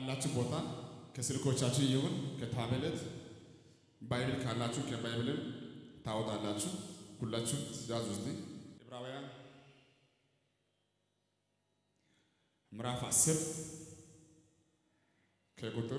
ካላችሁ ቦታ ከስልኮቻችሁ ይሁን ከታብሌት ባይብል ካላችሁ ከባይብልም ታወጣላችሁ። ሁላችሁ ያዙ እስቲ ዕብራውያን ምዕራፍ አስር ከቁጥር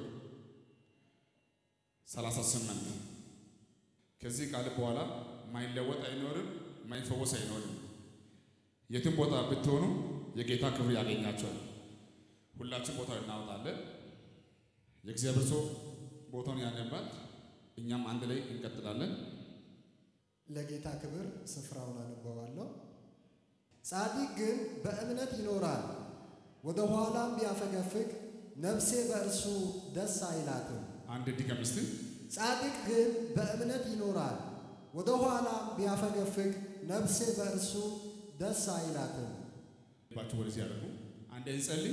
ሰላሳ ስምንት ከዚህ ቃል በኋላ ማይለወጥ አይኖርም፣ ማይፈወስ አይኖርም። የትም ቦታ ብትሆኑ የጌታ ክብር ያገኛቸዋል። ሁላችን ቦታ እናወጣለን። የእግዚአብሔር ሰው ቦታውን ያነባል። እኛም አንድ ላይ እንቀጥላለን። ለጌታ ክብር ስፍራውን አነበዋለሁ። ጻድቅ ግን በእምነት ይኖራል፣ ወደ ኋላም ቢያፈገፍግ ነፍሴ በእርሱ ደስ አይላትም። አንድ ድገም እስቲ። ጻድቅ ግን በእምነት ይኖራል፣ ወደ ኋላም ቢያፈገፍግ ነፍሴ በእርሱ ደስ አይላትም። ባችሁ ወደዚህ ያደርጉ። አንድ እንጸልይ።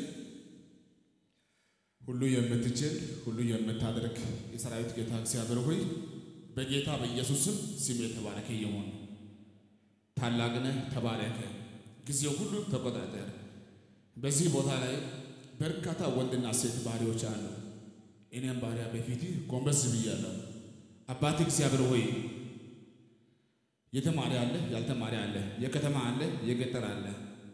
ሁሉ የምትችል ሁሉ የምታደርግ የሰራዊት ጌታ እግዚአብሔር ሆይ በጌታ በኢየሱስ ስም ስም የተባረከ ይሁን። ታላቅ ነህ፣ ተባረከ። ጊዜው ሁሉ ተቆጣጠር። በዚህ ቦታ ላይ በርካታ ወንድና ሴት ባሪያዎች አሉ። እኔም ባሪያ በፊት ጎንበስ ብያለሁ። አባት እግዚአብሔር ሆይ የተማሪ አለ፣ ያልተማሪ አለ፣ የከተማ አለ፣ የገጠር አለ።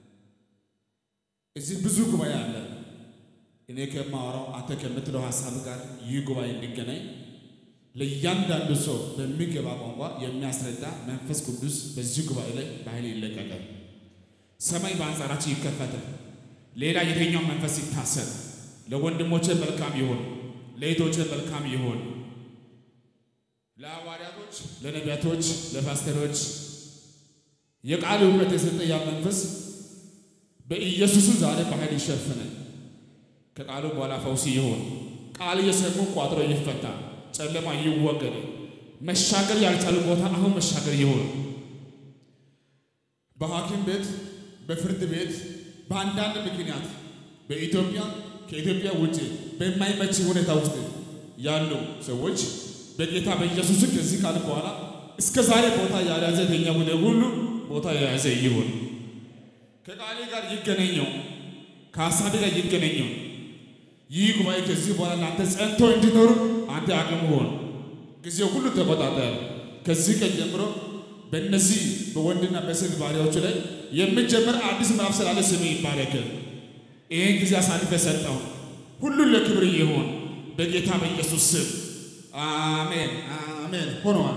እዚህ ብዙ ጉባኤ አለ። እኔ ከማወራው አንተ ከምትለው ሀሳብ ጋር ይህ ጉባኤ እንዲገናኝ ለእያንዳንዱ ሰው በሚገባ ቋንቋ የሚያስረዳ መንፈስ ቅዱስ በዚህ ጉባኤ ላይ በኃይል ይለቀቃል። ሰማይ በአንጻራችን ይከፈታል። ሌላ የትኛው መንፈስ ይታሰር። ለወንድሞቼ መልካም ይሁን፣ ለእህቶቼ መልካም ይሁን። ለሐዋርያቶች፣ ለነቢያቶች፣ ለፓስተሮች የቃል እውቀት የሰጠ ያ መንፈስ በኢየሱስ ዛሬ በኃይል ይሸፍናል። ከቃሉ በኋላ ፈውስ ይሁን። ቃል እየሰሙ ቋጥሮ ይፈታ፣ ጨለማ ይወገድ። መሻገር ያልቻሉ ቦታ አሁን መሻገር ይሁን። በሐኪም ቤት፣ በፍርድ ቤት፣ በአንዳንድ ምክንያት በኢትዮጵያ ከኢትዮጵያ ውጭ በማይመች ሁኔታ ውስጥ ያሉ ሰዎች በጌታ በኢየሱስ ከዚህ ቃል በኋላ እስከ ዛሬ ቦታ ያልያዘ የተኛ ጉዳይ ሁሉ ቦታ የያዘ ይሁን። ከቃሌ ጋር ይገናኘው፣ ከሀሳቤ ጋር ይገናኘው። ይህ ጉባኤ ከዚህ በኋላ እናንተ ጸንቶ እንዲኖሩ አንተ አቅም ሆን። ጊዜው ሁሉ ተቆጣጠር። ከዚህ ቀን ጀምሮ በእነዚህ በወንድና በሴት ባሪያዎች ላይ የምጀምር አዲስ ምዕራፍ ስላለ ስም ይባረክ። ይህን ጊዜ አሳልፈ ሰጠው። ሁሉን ለክብር ይሁን በጌታ በኢየሱስ ስም አሜን፣ አሜን። ሆነዋል።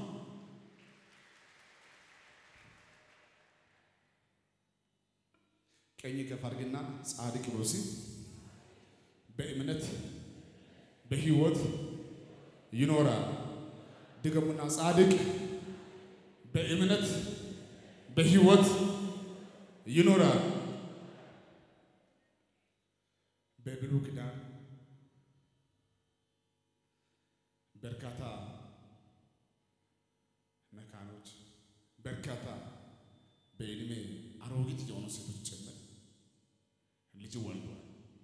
ቀኝ ከፍ አድርግና ጻድቅ ብሎ ሲል በእምነት በሕይወት ይኖራል። ድገሙና ጻድቅ በእምነት በሕይወት ይኖራል። በብሉይ ኪዳን በርካታ መካኖች፣ በርካታ በዕድሜ አሮጊት የሆኑ ሴቶች ጭምር ልጅ ወልዷል።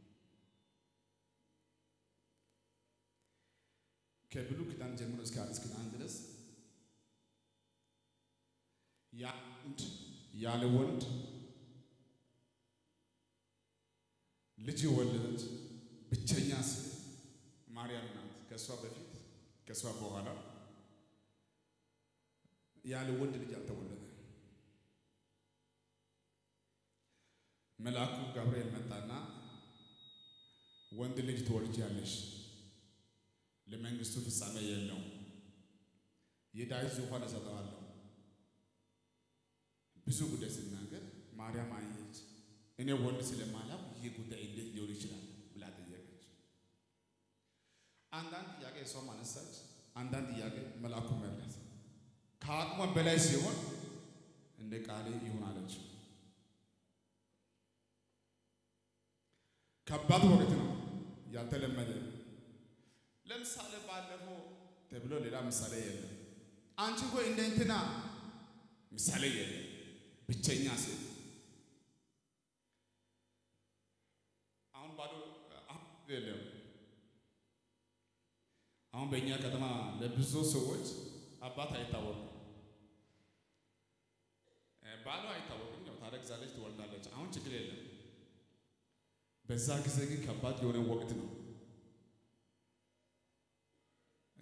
ከብሉይ ኪዳን ጀምሮ እስከ አዲስ ኪዳን ድረስ ያንድ ያለ ወንድ ልጅ የወለደች ብቸኛ ሴት ማርያም ናት። ከእሷ በፊት ከእሷ በኋላ ያለ ወንድ ልጅ አልተወለደ። መልአኩ ገብርኤል መጣና ወንድ ልጅ ትወልጃለሽ፣ ለመንግስቱ ፍጻሜ የለውም፣ የዳዊት ዙፋን እሰጠዋለሁ። ብዙ ጉዳይ ሲናገር ማርያም አየች። እኔ ወንድ ስለማላውቅ ይህ ጉዳይ እንዴት ሊሆን ይችላል ብላ ጠየቀች። አንዳንድ ጥያቄ እሷም አነሳች፣ አንዳንድ ጥያቄ መልአኩ መለሰ። ከአቅሟም በላይ ሲሆን እንደ ቃሌ ይሁን አለች። ከባድ ወቅት ነው፣ ያልተለመደ ለምሳሌ ባለፈው ተብሎ ሌላ ምሳሌ የለም። አንቺ ሆይ እንደ እንትና ምሳሌ የለም። ብቸኛ ሴት አሁን ባዶ የለም። አሁን በእኛ ከተማ ለብዙ ሰዎች አባት አይታወቅም፣ ባሏ አይታወቅም። ያው ታረግዛለች፣ ትወልዳለች። አሁን ችግር የለም። በዛ ጊዜ ግን ከባድ የሆነ ወቅት ነው።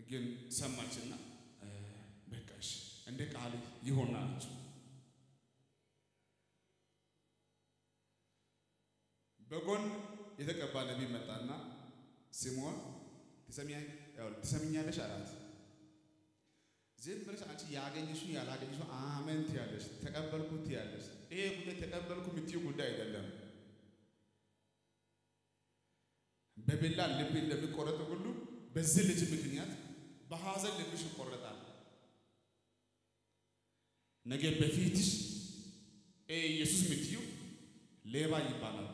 ግን ሰማችና በቃሽ እንደ ቃል ይሆን አለችው። በጎን የተቀባ ነቢይ መጣና ስምዖን ትሰሚኛለሽ አላት። ዝም ብለሽ አንቺ ያገኘሽውን ያላገኘሽውን አሜን ትያለሽ፣ ተቀበልኩ ትያለሽ። ይሄ ጉዳይ ተቀበልኩ የምትይው ጉዳይ አይደለም። በቢላ ልብ እንደሚቆረጥ ሁሉ በዚህ ልጅ ምክንያት በሐዘን ልብሽ ይቆረጣል። ነገ በፊትሽ ኢየሱስ የምትይው ሌባ ይባላል፣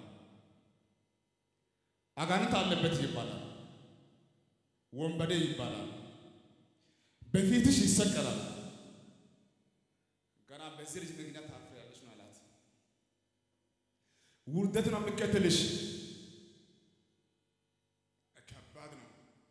አጋንንት አለበት ይባላል፣ ወንበዴ ይባላል፣ በፊትሽ ይሰቀላል። ገና በዚህ ልጅ ምክንያት ታፍሪያለሽ ነው አላት። ውርደት ነው የሚከተልሽ። ከባድ ነው።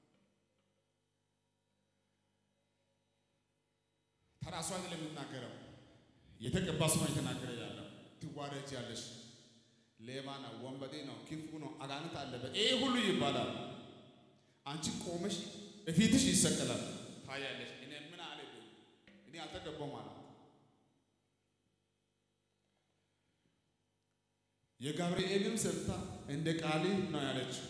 ተራሷ አይደለም የምናገረው የተቀባ ሰው ነው የተናገረ ያለው። ትዋረጃለሽ። ሌባ ነው፣ ወንበዴ ነው፣ ክፉ ነው፣ አጋንንት አለበት ይሄ ሁሉ ይባላል። አንቺ ቆመሽ በፊትሽ ይሰቀላል። ታያለሽ። እኔ ምን አለብኝ? እኔ አልተቀባውም አላት። የጋብርኤልም ሰምታ እንደ ቃል ነው ያለችው።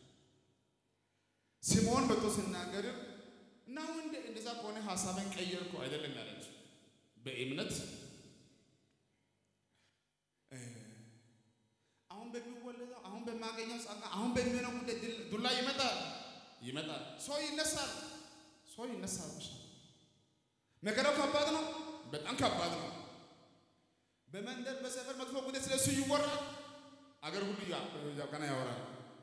ስምዖን መጥቶ ሲናገርም ነው እንደ እንደዛ ከሆነ ሀሳብን ቀየርኩ አይደለም ያለችው። በእምነት አሁን በሚወለደው አሁን በማገኘው ጸጋ አሁን በሚሆነው ጉዳይ ዱላ ይመጣል ይመጣል። ሰው ይነሳል ሰው ይነሳል። መከራው ከባድ ነው፣ በጣም ከባድ ነው። በመንደር በሰፈር መጥፎ ጉዳይ ስለሱ ይወራል። አገር ሁሉ ገና ያወራል።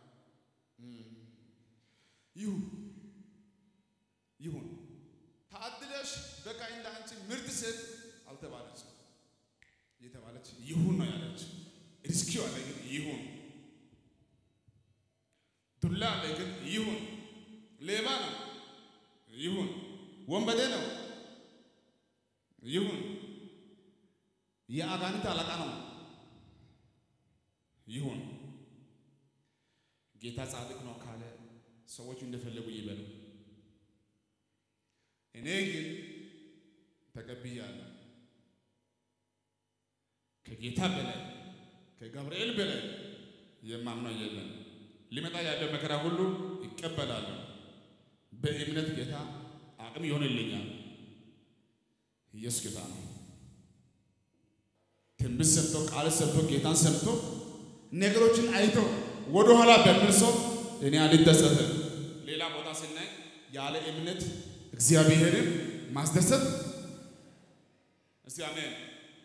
ይሁን ይሁን ታድለሽ በቃ እንደ አንቺ ምርጥ ሴት አልተባለች የተባለች ይሁን ነው ያለች። ሪስኪው አለ ግን ይሁን፣ ዱላ አለ ግን ይሁን፣ ሌባ ነው ይሁን፣ ወንበዴ ነው ይሁን፣ የአጋንንት አለቃ ነው ይሁን። ጌታ ጻድቅ ነው ካለ ሰዎች እንደፈለጉ ይበሉ። እኔ ግን ተቀብያለሁ። ከጌታ በላይ ከገብርኤል በላይ የማምነው የለም። ሊመጣ ያለው መከራ ሁሉ ይቀበላለሁ። በእምነት ጌታ አቅም ይሆንልኛል። ኢየሱስ ጌታ ነው። ትንቢት ሰምቶ ቃል ሰምቶ ጌታን ሰምቶ ነገሮችን አይቶ ወደ ኋላ በሚል ሰው እኔ አልደሰትም። ሌላ ቦታ ስናይ ያለ እምነት እግዚአብሔርን ማስደሰት እስቲ አሜን።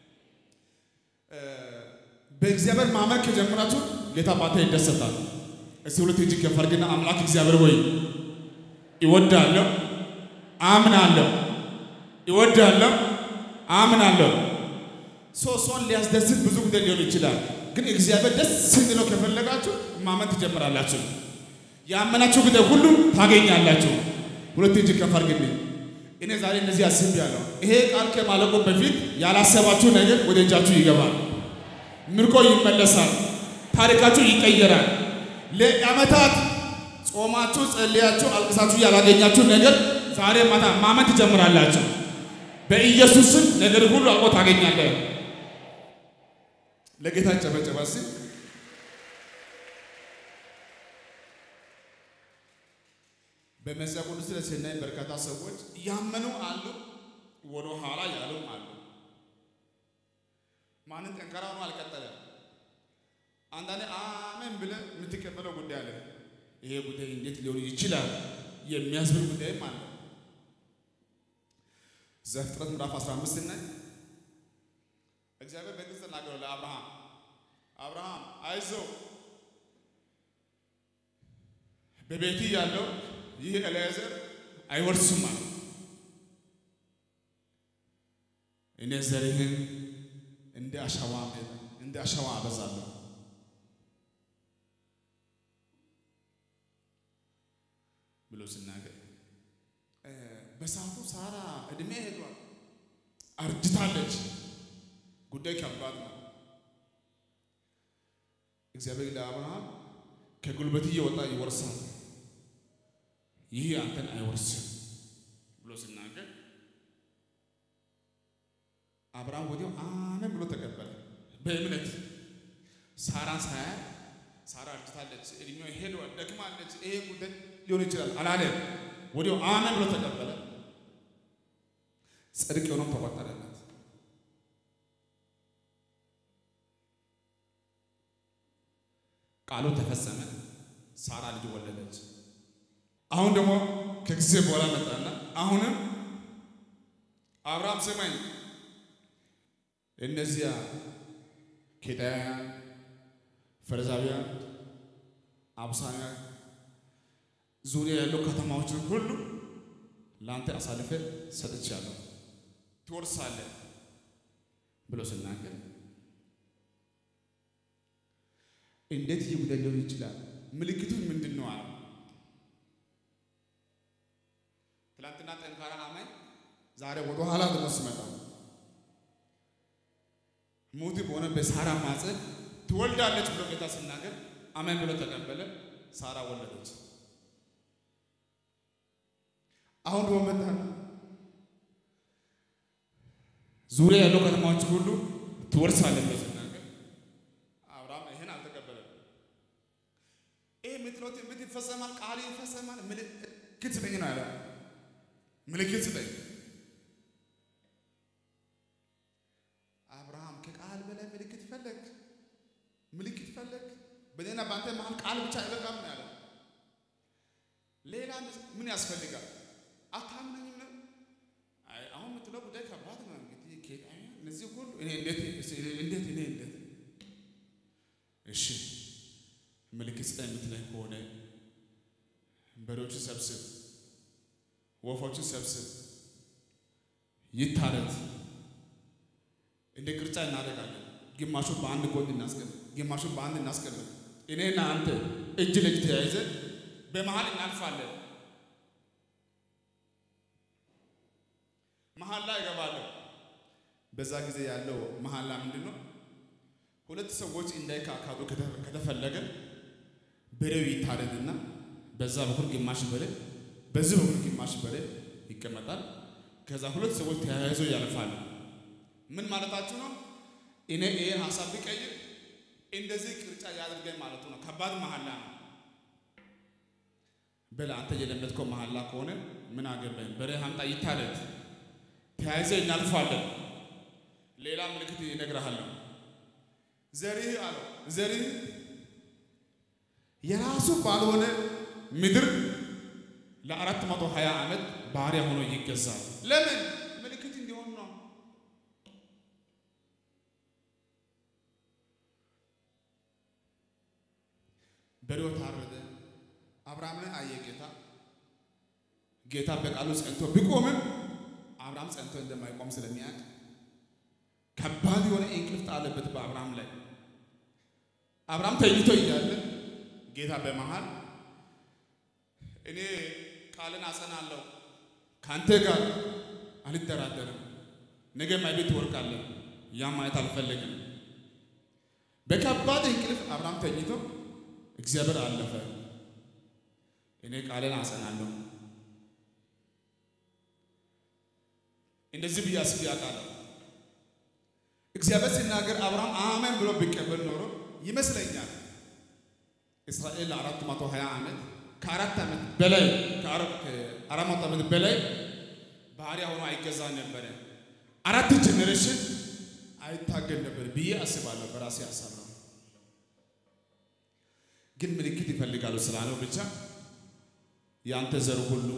በእግዚአብሔር ማመን ከጀመራችሁ ጌታ ባታ ይደሰታል። እስቲ ሁለት እጅ ከፍ አድርግና አምላክ እግዚአብሔር ሆይ ይወዳለሁ፣ አምናለሁ፣ ይወዳለሁ፣ አምናለሁ። ሰው ሰውን ሊያስደስት ብዙ ጉዳይ ሊሆን ይችላል። ግን እግዚአብሔር ደስ እንዲለው ከፈለጋችሁ ማመን ትጀምራላችሁ። ያመናችሁ ጉዳይ ሁሉ ታገኛላችሁ። ሁለት እጅ ከፍ አድርግልኝ። እኔ ዛሬ እንደዚህ አስቤያለሁ። ይሄ ቃል ከማለቁ በፊት ያላሰባችሁ ነገር ወደ እጃችሁ ይገባል። ምርኮ ይመለሳል። ታሪካችሁ ይቀየራል። ለዓመታት ጾማችሁ፣ ጸልያችሁ፣ አልቅሳችሁ ያላገኛችሁ ነገር ዛሬ ማታ ማመን ትጀምራላችሁ። በኢየሱስ ስም ነገር ሁሉ አልቆ ታገኛለህ። ለጌታ ጨበጨባ እስኪ። በመጽሐፍ ቅዱስ ላይ ስናይ በርካታ ሰዎች ያመኑ አሉ፣ ወደ ኋላ ያሉም አሉ። ማንም ጠንካራ ሆኖ አልቀጠለም። አንዳንዴ አሜን ብለህ የምትቀበለው ጉዳይ አለ። ይሄ ጉዳይ እንዴት ሊሆን ይችላል የሚያስብል ጉዳይም አለ። ዘፍጥረት ምዕራፍ 15 ላይ እግዚአብሔር በግልጽ ተናገረው ለአብርሃም አብርሃም አይዞህ በቤት ያለው ይህ ኤልያዘር አይወርስም አለ። እኔ ዘርህን እንደ አሸዋ እንደ አሸዋ አበዛለሁ። ብሎ ሲናገር በሰዓቱ ሳራ እድሜ ሄዷል፣ አርጅታለች። ጉዳይ ከባድ ነው። እግዚአብሔር ለአብርሃም ከጉልበት እየወጣ ይወርሳል፣ ይህ አንተን አይወርስም ሲናገር አብርሃም ወዲያው አሜን ብሎ ተቀበለ። በእምነት ሳራን ሳያት ሳራ አርጅታለች፣ እድሜዋ ሄዷል፣ ደክማለች፣ ይሄ ጉዳይ ሊሆን ይችላል አላለም። ወዲያው አሜን ብሎ ተቀበለ። ጽድቅ የሆነም ተቆጠረለት። ቃሉ ተፈጸመ። ሳራ ልጅ ወለደች። አሁን ደግሞ ከጊዜ በኋላ መጣና አሁንም አብርሃም ስማኝ፣ እነዚያ ኬጣውያን፣ ፈረዛውያን፣ አብሳውያን ዙሪያ ያለው ከተማዎችን ሁሉ ለአንተ አሳልፈ ሰጥቻለሁ ትወርሳለህ ብሎ ስናገር እንዴት ይህ ጉዳይ ሊሆን ይችላል? ምልክቱን ምንድን ነው አለ። ትናንትና ጠንካራ አማኝ ዛሬ ወደ ኋላ ደግሞ ሲመጣ ሙት በሆነ በሳራ ማፀን ትወልዳለች ብሎ ጌታ ሲናገር አሜን ብሎ ተቀበለ። ሳራ ወለደች። አሁን ደግሞ መጣ ዙሪያ ያለው ከተማዎች ሁሉ ትወርሳለህ ብሎ ሲናገር አብርሃም ይሄን አልተቀበለም። ይሄ የምትለው ትንቢት ይፈጸማል፣ ቃል ይፈጸማል፣ ምልክት ስጠኝ ነው ያለ። ምልክት ስጠኝ። አብርሃም ከቃል በላይ ምልክት ፈለግ፣ ምልክት ፈለግ። በእኔና በአንተ መሀል ቃል ብቻ አይበቃም ነው ያለው። ሌላ ምን ያስፈልጋል? አታምነኝም ነው? አይ አሁን የምትለው ጉዳይ ከባድ ነው። እንግዲህ ኬጣውያን እነዚህ ሁሉ እኔ እንዴት እንዴት እኔ እንዴት እሺ ምልክት ስጠኝ የምትለኝ ከሆነ በሬዎችን ሰብስብ፣ ወፎችን ሰብስብ፣ ይታረት፣ እንደ ቅርጫ እናደርጋለን። ግማሹን በአንድ ጎን እናስቀምጥ፣ ግማሹን በአንድ እናስቀምጥ። እኔና አንተ እጅ ለእጅ ተያይዘን በመሀል እናልፋለን። መሀላ እገባለሁ። በዛ ጊዜ ያለው መሀላ ምንድን ነው? ሁለት ሰዎች እንዳይካካዱ ከተፈለገ በሬው ይታረድና በዛ በኩል ግማሽ በሬ በዚህ በኩል ግማሽ በሬ ይቀመጣል። ከዛ ሁለት ሰዎች ተያይዞ ያልፋሉ። ምን ማለታችሁ ነው? እኔ ይሄን ሀሳብ ቢቀይር እንደዚህ ቅርጫ ያድርገኝ ማለቱ ነው። ከባድ መሀላ ነው። በል አንተ የለመድከው መሀላ ከሆነ ምን አገባኝ፣ በሬ ሀምጣ ይታረድ፣ ተያይዘ እናልፋለን። ሌላ ምልክት ይነግርሃለሁ። ዘርህ አለው ዘርህ የራሱ ባልሆነ ምድር ለአራት መቶ ሀያ ዓመት ባሪያ ሆኖ ይገዛል። ለምን? ምልክት እንዲሆን ነው። በሬው ታረደ። አብርሃምን አየ ጌታ። ጌታ በቃሉ ጸንቶ ቢቆምም አብርሃም ጸንቶ እንደማይቆም ስለሚያውቅ ከባድ የሆነ እንቅልፍ ጣለበት በአብርሃም ላይ። አብርሃም ተኝቶ እያለ ጌታ በመሃል እኔ ቃልን አጸናለሁ፣ ከአንተ ጋር አልደራደርም፣ ነገ ማይቤት ትወርቃለህ፣ ያ ማየት አልፈለግም። በከባድ እንቅልፍ አብርሃም ተኝቶ እግዚአብሔር አለፈ። እኔ ቃልን አጸናለሁ። እንደዚህ ብዬ አስቤ አውቃለሁ። እግዚአብሔር ሲናገር አብርሃም አሜን ብሎ ቢቀበል ኖሮ ይመስለኛል እስራኤል ለአራት መቶ ሀያ ዓመት ከአራት ዓመት በላይ ከአራት መቶ ዓመት በላይ ባሪያ ሆኖ አይገዛ ነበረ። አራት ጀኔሬሽን አይታገል ነበር ብዬ አስባለሁ። በራሴ ሀሳብ ነው። ግን ምልክት ይፈልጋሉ ስላለው ብቻ የአንተ ዘር ሁሉ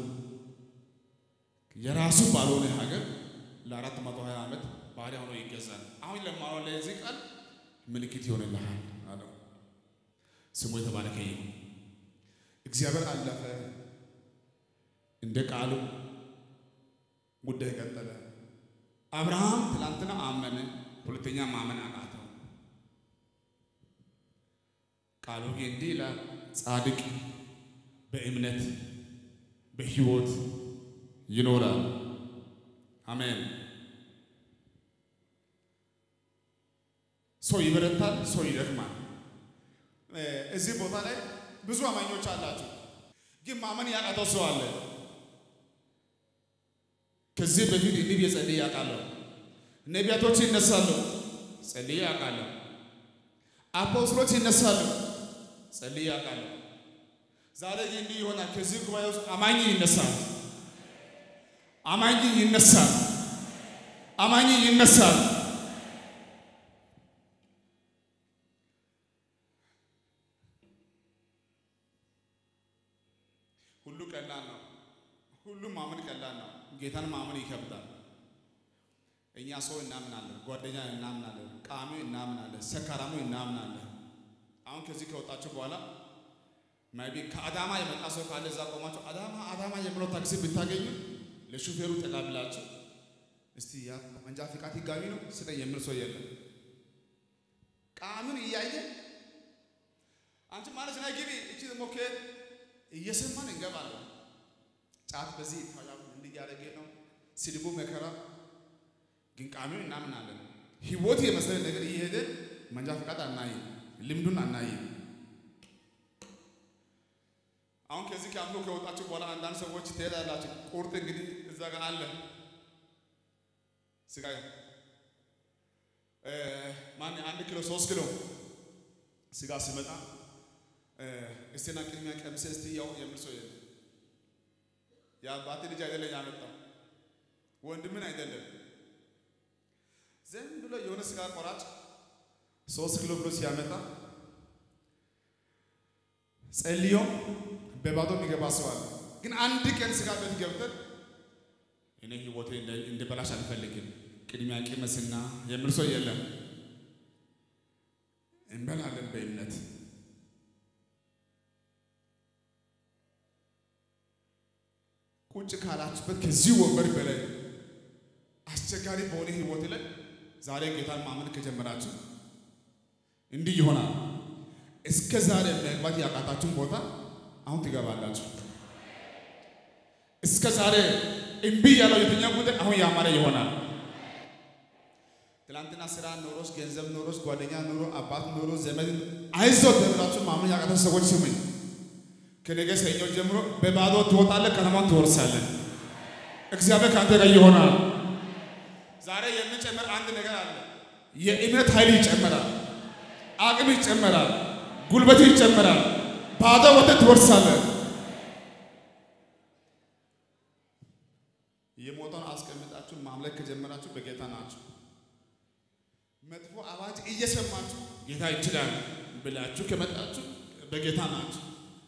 የራሱ ባልሆነ ሀገር ለአራት መቶ ሀያ ዓመት ባሪያ ሆኖ ይገዛል። አሁን ለማወራ ለዚህ ቃል ምልክት ይሆንልሃል አለው። ስሙ የተባረከ ይሁን። እግዚአብሔር አለፈ። እንደ ቃሉ ጉዳይ ቀጠለ። አብርሃም ትላንትና አመነ፣ ሁለተኛ ማመን አቃተው። ቃሉ ግን እንዲህ ይላል፣ ጻድቅ በእምነት በሕይወት ይኖራል። አሜን። ሰው ይበረታል፣ ሰው ይደክማል። እዚህ ቦታ ላይ ብዙ አማኞች አላችሁ፣ ግን ማመን ያቃተው ሰው አለ። ከዚህ በፊት እንዲህ ብዬ ጸልዬ አውቃለሁ። ነቢያቶች ይነሳሉ፣ ጸልዬ አውቃለሁ። አፖስትሎች ይነሳሉ፣ ጸልዬ አውቃለሁ። ዛሬ ግን እንዲህ ይሆናል። ከዚህ ጉባኤ ውስጥ አማኝ ይነሳል፣ አማኝ ይነሳል፣ አማኝ ይነሳል። ሁሉ ቀላል ነው። ሁሉም ማመን ቀላል ነው። ጌታን ማመን ይከብዳል። እኛ ሰው እናምናለን፣ ጓደኛ እናምናለን፣ ቃሚ እናምናለን፣ ሰካራሙ እናምናለን። አሁን ከዚህ ከወጣችሁ በኋላ ማይቢ ከአዳማ የመጣ ሰው ካለ እዛ ቆማችሁ አዳማ አዳማ የምለው ታክሲ ብታገኙ ለሹፌሩ ጠጋ ብላችሁ እስቲ ያ መንጃ ፍቃድ ህጋዊ ነው ስጠኝ የሚል ሰው የለም። ቃምን እያየ አንቺ ማለት ና ግቢ እቺ ደግሞ ከየት እየሰማን እንገባለን። ጫት በዚህ ይታያል እንዲህ እያደረገ ነው ስድቡ መከራ ግን ቃሚው እናምናለን። ህይወት የመሰለ ነገር እየሄደ መንጃ ፈቃድ አናይም፣ ልምዱን አናይም። አሁን ከዚህ ከአምሎ ከወጣችሁ በኋላ አንዳንድ ሰዎች ትሄዳላችሁ። ቁርጥ እንግዲህ እዛ ጋር አለ ስጋ ማን አንድ ኪሎ ሶስት ኪሎ ስጋ ሲመጣ እስቴና ቅድሚያ ቀምሰ እስቲ ያው የምል ሰው የለም። የአባቴ ልጅ አይደለም ያመጣው ወንድምን አይደለም ዝም ብሎ የሆነ ስጋ ቆራጭ ሶስት ኪሎ ብሎ ሲያመጣ ጸልዮ በባዶ የሚገባ ሰው አለ። ግን አንድ ቀን ስጋ ቤት ገብተን እኔ ህይወቴ እንዲበላሽ አልፈልግም ቅድሚያ ቅመስና የሚል ሰው የለም። እንበላለን በእምነት ቁጭ ካላችሁበት ከዚህ ወንበር በላይ አስቸጋሪ በሆነ ህይወት ላይ ዛሬ ጌታን ማመን ከጀመራችሁ እንዲህ ይሆናል። እስከ ዛሬ መግባት ያቃታችሁን ቦታ አሁን ትገባላችሁ። እስከ ዛሬ እምቢ ያለው የትኛው ጉዳይ አሁን ያማረ ይሆናል። ትላንትና ስራ ኖሮስ፣ ገንዘብ ኖሮስ፣ ጓደኛ ኖሮ፣ አባት ኖሮ፣ ዘመድ አይዞ ተብላችሁ ማመን ያቃታችሁ ሰዎች ስሙኝ። ከነገ ሰኞ ጀምሮ በባዶ ትወጣለህ፣ ከተማን ትወርሳለህ። እግዚአብሔር ከአንተ ጋር ይሆናል። ዛሬ የሚጨምር አንድ ነገር አለ። የእምነት ኃይል ይጨምራል፣ አቅም ይጨምራል፣ ጉልበት ይጨምራል። ባዶ ወጥተህ ትወርሳለህ። የሞተውን አስቀምጣችሁ ማምለክ ከጀመራችሁ በጌታ ናችሁ። መጥፎ አዋጅ እየሰማችሁ ጌታ ይችላል ብላችሁ ከመጣችሁ በጌታ ናችሁ።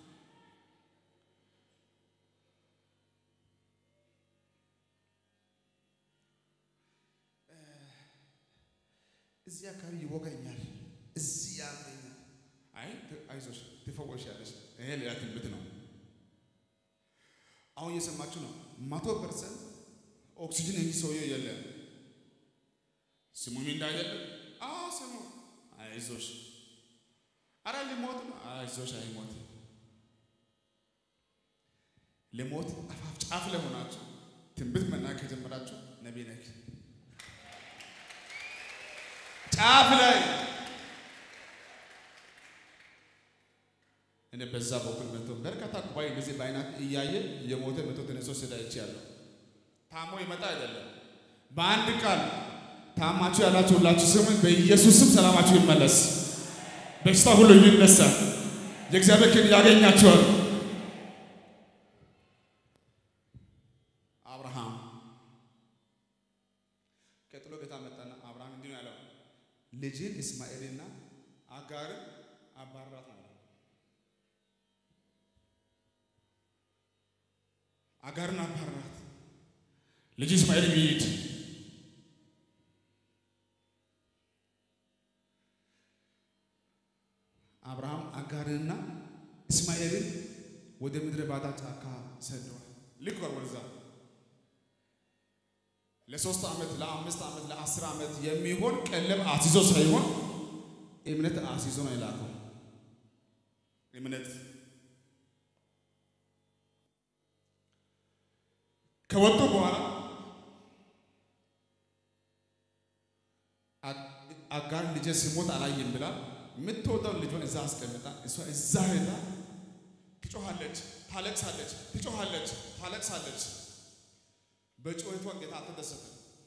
እዚህ አካባቢ ይወጋኛል፣ እዚህ ያመኛል። አይ አይዞሽ ትፈወሻለሽ። ይሄ ሌላ ትንቢት ነው። አሁን እየሰማችሁ ነው። መቶ ፐርሰንት ኦክሲጅን እንጂ ሰውየው የለም። ስሙም እንዳይደለም አዎ ስሙ። አይዞሽ አረ ሊሞት ነው። አይዞሽ አይሞት። ለሞት አፋፍ ጫፍ ላይ ሆናችሁ ትንቢት መናገር ከጀመራችሁ ነቢይ ነህ። ጫፍ ላይ እኔ በዛ በኩል መጥቶ በርካታ ጉባኤ እንደዚህ በአይናት እያየ የሞተ መቶ ተነስቶ ስዳ ይችያለሁ። ታሞ ይመጣ አይደለም። በአንድ ቃል ታማችሁ ያላችሁ ሁላችሁ ስሙኝ፣ በኢየሱስም ሰላማችሁ ይመለስ፣ በሽታ ሁሉ ይነሳል፣ የእግዚአብሔር ክንድ ያገኛቸዋል። አብርሃም ቀጥሎ ጌታ መጣና አብርሃም እንዲህ ነው ያለው ልጅን እስማኤልና አጋርን አባራት አለ። አጋርን አባራት፣ ልጅ እስማኤል ይሂድ። አብርሃም አጋርንና እስማኤልን ወደ ምድረ ባዳ ጫካ ሰደዋል። ልክ ወደዛ ለሶስት ዓመት ለአምስት ዓመት ለአስር ዓመት የሚሆን ቀለብ አስይዞ ሳይሆን እምነት አስይዞ ነው የላከው። እምነት ከወጡ በኋላ አጋር ልጄ ሲሞት አላየም ብላ የምትወደው ልጇን እዛ አስቀምጣ እሷ እዛ ሄዳ ትጮኻለች፣ ታለቅሳለች፣ ትጮኻለች፣ ታለቅሳለች። በጩኸቷ ጌታ አልተደሰተ።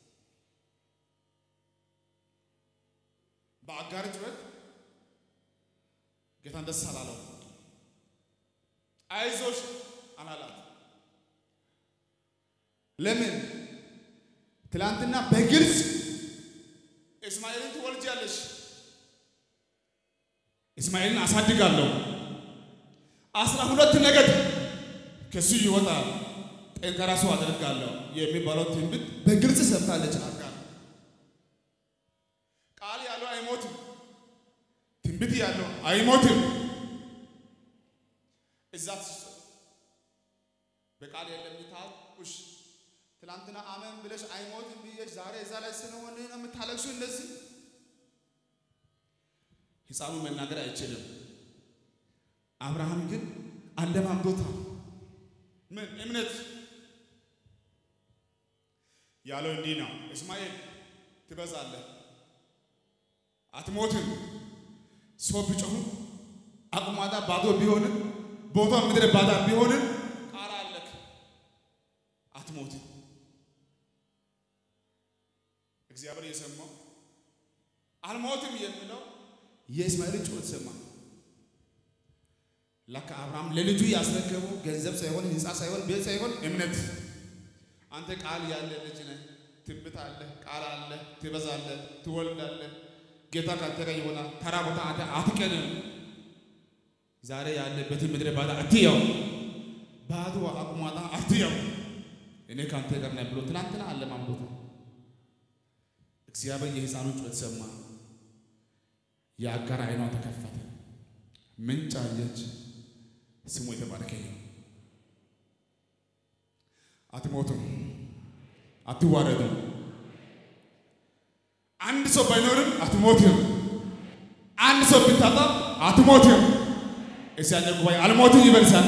በአጋር ጩኸት ጌታን ደስ አላለው። አይዞሽ አላላት። ለምን? ትላንትና በግልጽ እስማኤልን ትወልጃለሽ፣ እስማኤልን አሳድጋለሁ፣ አስራ ሁለት ነገድ ከሱ ይወጣል፣ ጠንካራ ሰው አደርጋለሁ የሚባለው ትንቢት በግልጽ ሰምታለች አጋር። ቃል ያለው አይሞትም፣ ትንቢት ያለው አይሞትም። እዛ በቃል የለም ታውሽ ትላንትና አመን ብለሽ አይሞትም ብዬሽ ዛሬ እዛ ላይ ስለሆነ ነው የምታለቅሱ። እንደዚህ ሕፃኑ መናገር አይችልም። አብርሃም ግን አለማምዶታል። ምን እምነት ያለው እንዲህ ነው። እስማኤል ትበዛለህ፣ አትሞትም። ሰው ቢጮሁ አቁማዳ ባዶ ቢሆንም ቦታ ምድረ ባዳ ቢሆንም ቃል አለክ፣ አትሞትም። እግዚአብሔር የሰማው አልሞትም የሚለው የእስማኤል ጩኸት ሰማ። ለካ አብርሃም ለልጁ ያስረከበው ገንዘብ ሳይሆን ሕንፃ ሳይሆን ቤት ሳይሆን እምነት። አንተ ቃል ያለ ልጅ ነህ፣ ትንቢት አለ፣ ቃል አለ፣ ትበዛለህ፣ ትወልዳለህ፣ ጌታ ካንተ ጋር ይሆናል። ተራ ቦታ አንተ አትቀንም። ዛሬ ያለበትን ምድረ ባዳ አትያው፣ ባዶ አቁማዳ አትያው። እኔ ካንተ ጋር ነኝ ብሎ ትናንትና አለማምዶት እግዚአብሔር የሕፃኑን ጩኸት ሰማ። የአጋር ዓይኗ ተከፈተ፣ ምንጭ አየች። ስሙ የተባረከ ነው። አትሞቱም፣ አትዋረዱም። አንድ ሰው ባይኖርም አትሞትም። አንድ ሰው ብታጣም አትሞትም። እዚያኛ ጉባኤ አልሞትም ይበል ሳለ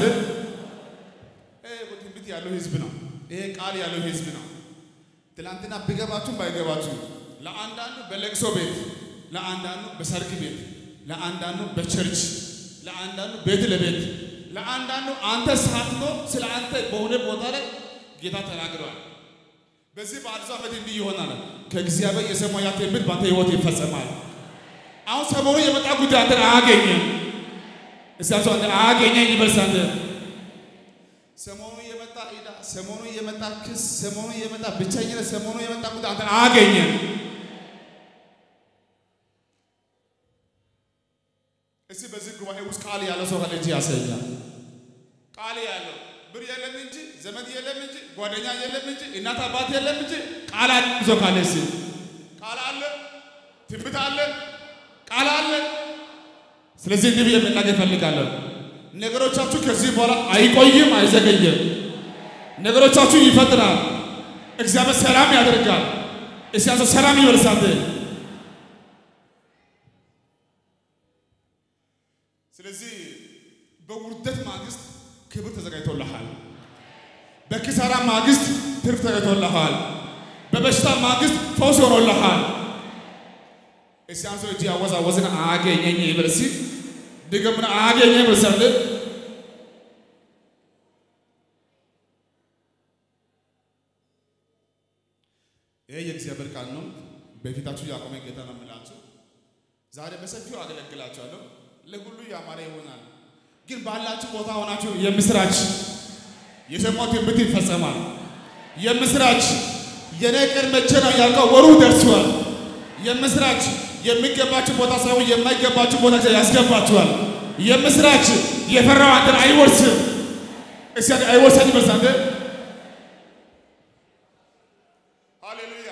ትንቢት ያለው ህዝብ ነው። ይሄ ቃል ያለው ህዝብ ነው። ትላንትና ቢገባችሁም ባይገባችሁም ለአንዳንዱ በለቅሶ ቤት፣ ለአንዳንዱ በሰርግ ቤት፣ ለአንዳንዱ በቸርች፣ ለአንዳንዱ ቤት ለቤት፣ ለአንዳንዱ አንተ ሳትኖር ስለ አንተ በሆነ ቦታ ላይ ጌታ ተናግረዋል። በዚህ በአዲሱ ዓመት እንዲህ ይሆናል። ከእግዚአብሔር የሰማው ያ ትንቢት በአንተ ህይወት ይፈጸማል። አሁን ሰሞኑ የመጣ ጉዳይ አንተን አያገኝም። እሳቸው አንተ አያገኘኝ ይበልሳል። ሰሞኑ የመጣ ዕዳ፣ ሰሞኑ የመጣ ክስ፣ ሰሞኑ የመጣ ብቸኝነት፣ ሰሞኑ የመጣ ጉዳይ አንተን አያገኝም። እስቲ በዚህ ጉባኤ ውስጥ ቃል ያለው ሰው ካለ እጅ ያሳያል። ቃል ያለው ብር የለም እንጂ ዘመድ የለም እንጂ ጓደኛ የለም እንጂ እናት አባት የለም እንጂ ቃል አለ ሰው ካለ እስቲ ቃል አለ፣ ትንቢት አለ፣ ቃል አለ። ስለዚህ እንዲህ ብዬ መናገር እፈልጋለሁ። ነገሮቻችሁ ከዚህ በኋላ አይቆይም፣ አይዘገይም። ነገሮቻችሁ ይፈጥናል። እግዚአብሔር ሰላም ያደርጋል። እስያዘ ሰላም ይበልሳል። ስለዚህ በውርደት ማግስት ክብር ተዘጋጅቶልሃል። በኪሳራ ማግስት ትርፍ ተዘጋጅቶልሃል። በበሽታ ማግስት ፈውስ ሆኖልሃል። እስያን ሰው እጅ አወዛወዝን አገኘኝ ይበል እስኪ ድገምና አገኘኝ ይበልሳል። ይሄ የእግዚአብሔር ቃል ነው። በፊታችሁ ያቆመ ጌታ ነው የምላችሁ። ዛሬ በሰፊው አገለግላችኋለሁ። ለሁሉ ያማረ ይሆናል። ግን ባላችሁ ቦታ ሆናችሁ የምስራች የሰማው ትንቢት ይፈጸማል። የምስራች የኔ ቀን መቼ ነው ያልከው ወሩ ደርሷል። የምስራች የሚገባችሁ ቦታ ሳይሆን የማይገባችሁ ቦታ ያስገባችኋል። የምስራች የፈራው አንተን አይወርስም። እስኪ አይወርሰኝ በሳንተ ሃሌሉያ።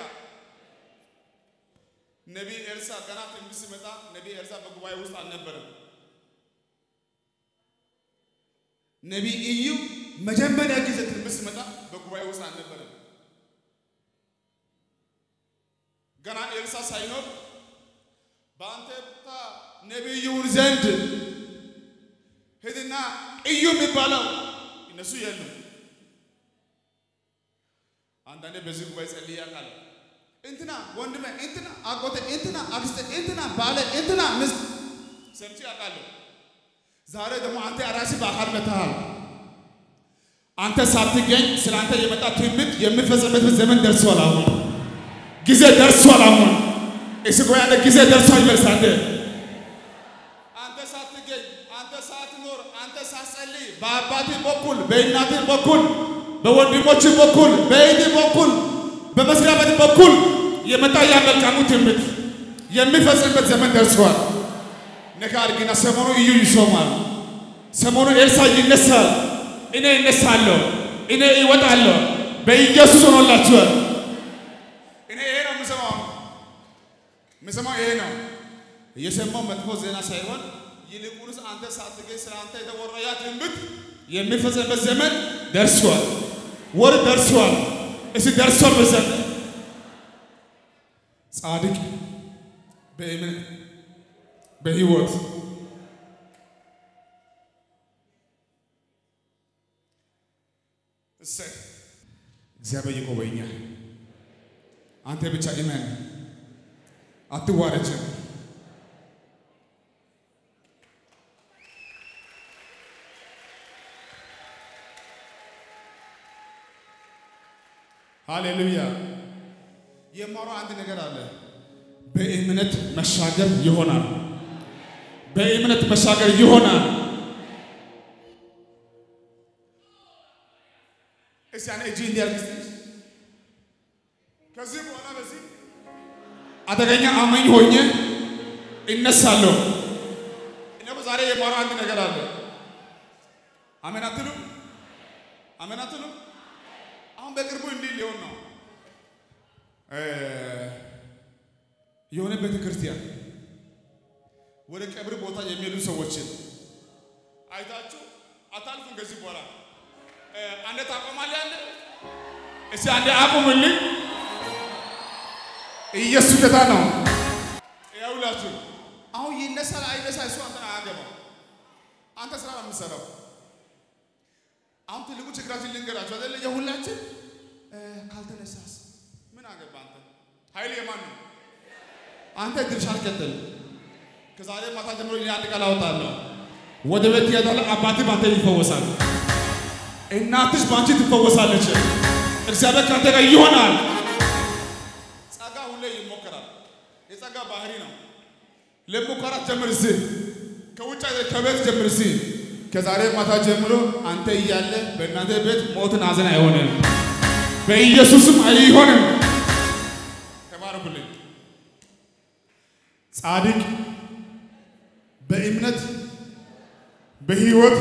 ነቢይ ኤልሳ ገና ትንቢት ሲመጣ ነቢይ ኤልሳ በጉባኤ ውስጥ አልነበረም። ነቢይ ኢዩ መጀመሪያ ጊዜ ትንቢት ሲመጣ በጉባኤ ውስጥ አልነበረም። ገና ኤልሳ ሳይኖር በአንተ ቦታ ነቢይ ይሁን ዘንድ ሂድና ኢዩ የሚባለው እነሱ የሉም። አንዳንዴ በዚህ ጉባኤ ጸልዬ አውቃለሁ። እንትና ወንድሜ፣ እንትና አጎቴ፣ እንትና አክስቴ፣ እንትና ባለ፣ እንትና ሚስት ሰምቼ አውቃለሁ። ዛሬ ደግሞ አንተ ራስህ በአካል መጥተሃል። አንተ ሳትገኝ ስለ አንተ የመጣ ትንቢት የሚፈጸምበት ዘመን ደርሷል። አሁን ጊዜ ደርሷል። አሁን እስጎ ያለ ጊዜ ደርሷል። ይመልሳለ አንተ ሳትገኝ አንተ ሳትኖር አንተ ሳትጸልይ በአባትህ በኩል በእናትህ በኩል በወንድሞች በኩል በእህትህ በኩል በመስሪያ ቤት በኩል የመጣ ያ መልካሙ ትንቢት የሚፈጽምበት ዘመን ደርሷል። ነካ አድርግና ሰሞኑ እዩ ይሾማል። ሰሞኑ ኤልሳ ይነሳል። እኔ እነሳለሁ፣ እኔ ይወጣለሁ። በኢየሱስ ሆኖላችኋል። እኔ ይሄ ነው የምሰማው፣ የምሰማው ይሄ ነው። እየሰማው መጥፎ ዜና ሳይሆን ይልቁንስ አንተ ሳትገኝ ስለ አንተ የተወራ ያ ትንቢት የሚፈጸምበት ዘመን ደርሷል። ወር ደርሷል። እስ ደርሷል። በዘመን ጻድቅ በእምነት በህይወት እሰይ እግዚአብሔር ይጎበኛል። አንተ ብቻ እመን፣ አትዋረጅም። ሃሌሉያ። የማወራው አንድ ነገር አለ። በእምነት መሻገር ይሆናል። በእምነት መሻገር ይሆናል። እስቲ ያኔ እጅ እንዲያርግ ከዚህ በኋላ በዚህ አደገኛ አማኝ ሆኜ እነሳለሁ። እኔ ዛሬ የማወራው አንድ ነገር አለ። አሜን አትሉ? አሜን አትሉ? አሁን በቅርቡ እንዲህ ሊሆን ነው። የሆነ ቤተ ክርስቲያን ወደ ቀብር ቦታ የሚሄዱ ሰዎችን አይታችሁ አታልፉም። ከዚህ በኋላ አንዴ ታቆማለህ። አንዴ እስቲ አንዴ አቁምልኝ። ኢየሱስ ጌታ ነው። ያውላችሁ አሁን ይነሳል አይነሳ እሱ አንተን አያገባው። አንተ ስራ ነው የምትሰራው። አሁን ትልቁ ችግራችን ልንገራችሁ አይደለ? የሁላችን ካልተነሳስ ምን አገባ አንተ? ኃይል የማን ነው? አንተ ድርሻን ቀጥል። ከዛሬ ማታ ጀምሮ እኔ አንድ ቃል አወጣለሁ። ወደ ቤት ትሄዳለህ። አባትህ በአንተ ይፈወሳል። እናትሽ በአንቺ ትፈወሳለች። እግዚአብሔር ከአንተ ጋር ይሆናል። ጸጋ ሁሌ ይሞከራል። የጸጋ ባህሪ ነው። ለሙከራ ጀምር እስኪ ከውጭ ከቤት ጀምር እስኪ። ከዛሬ ማታ ጀምሮ አንተ እያለ በእናንተ ቤት ሞትን ሐዘን አይሆንም። በኢየሱስም አይሆንም። ተባረኩልኝ። ጻድቅ በእምነት በህይወት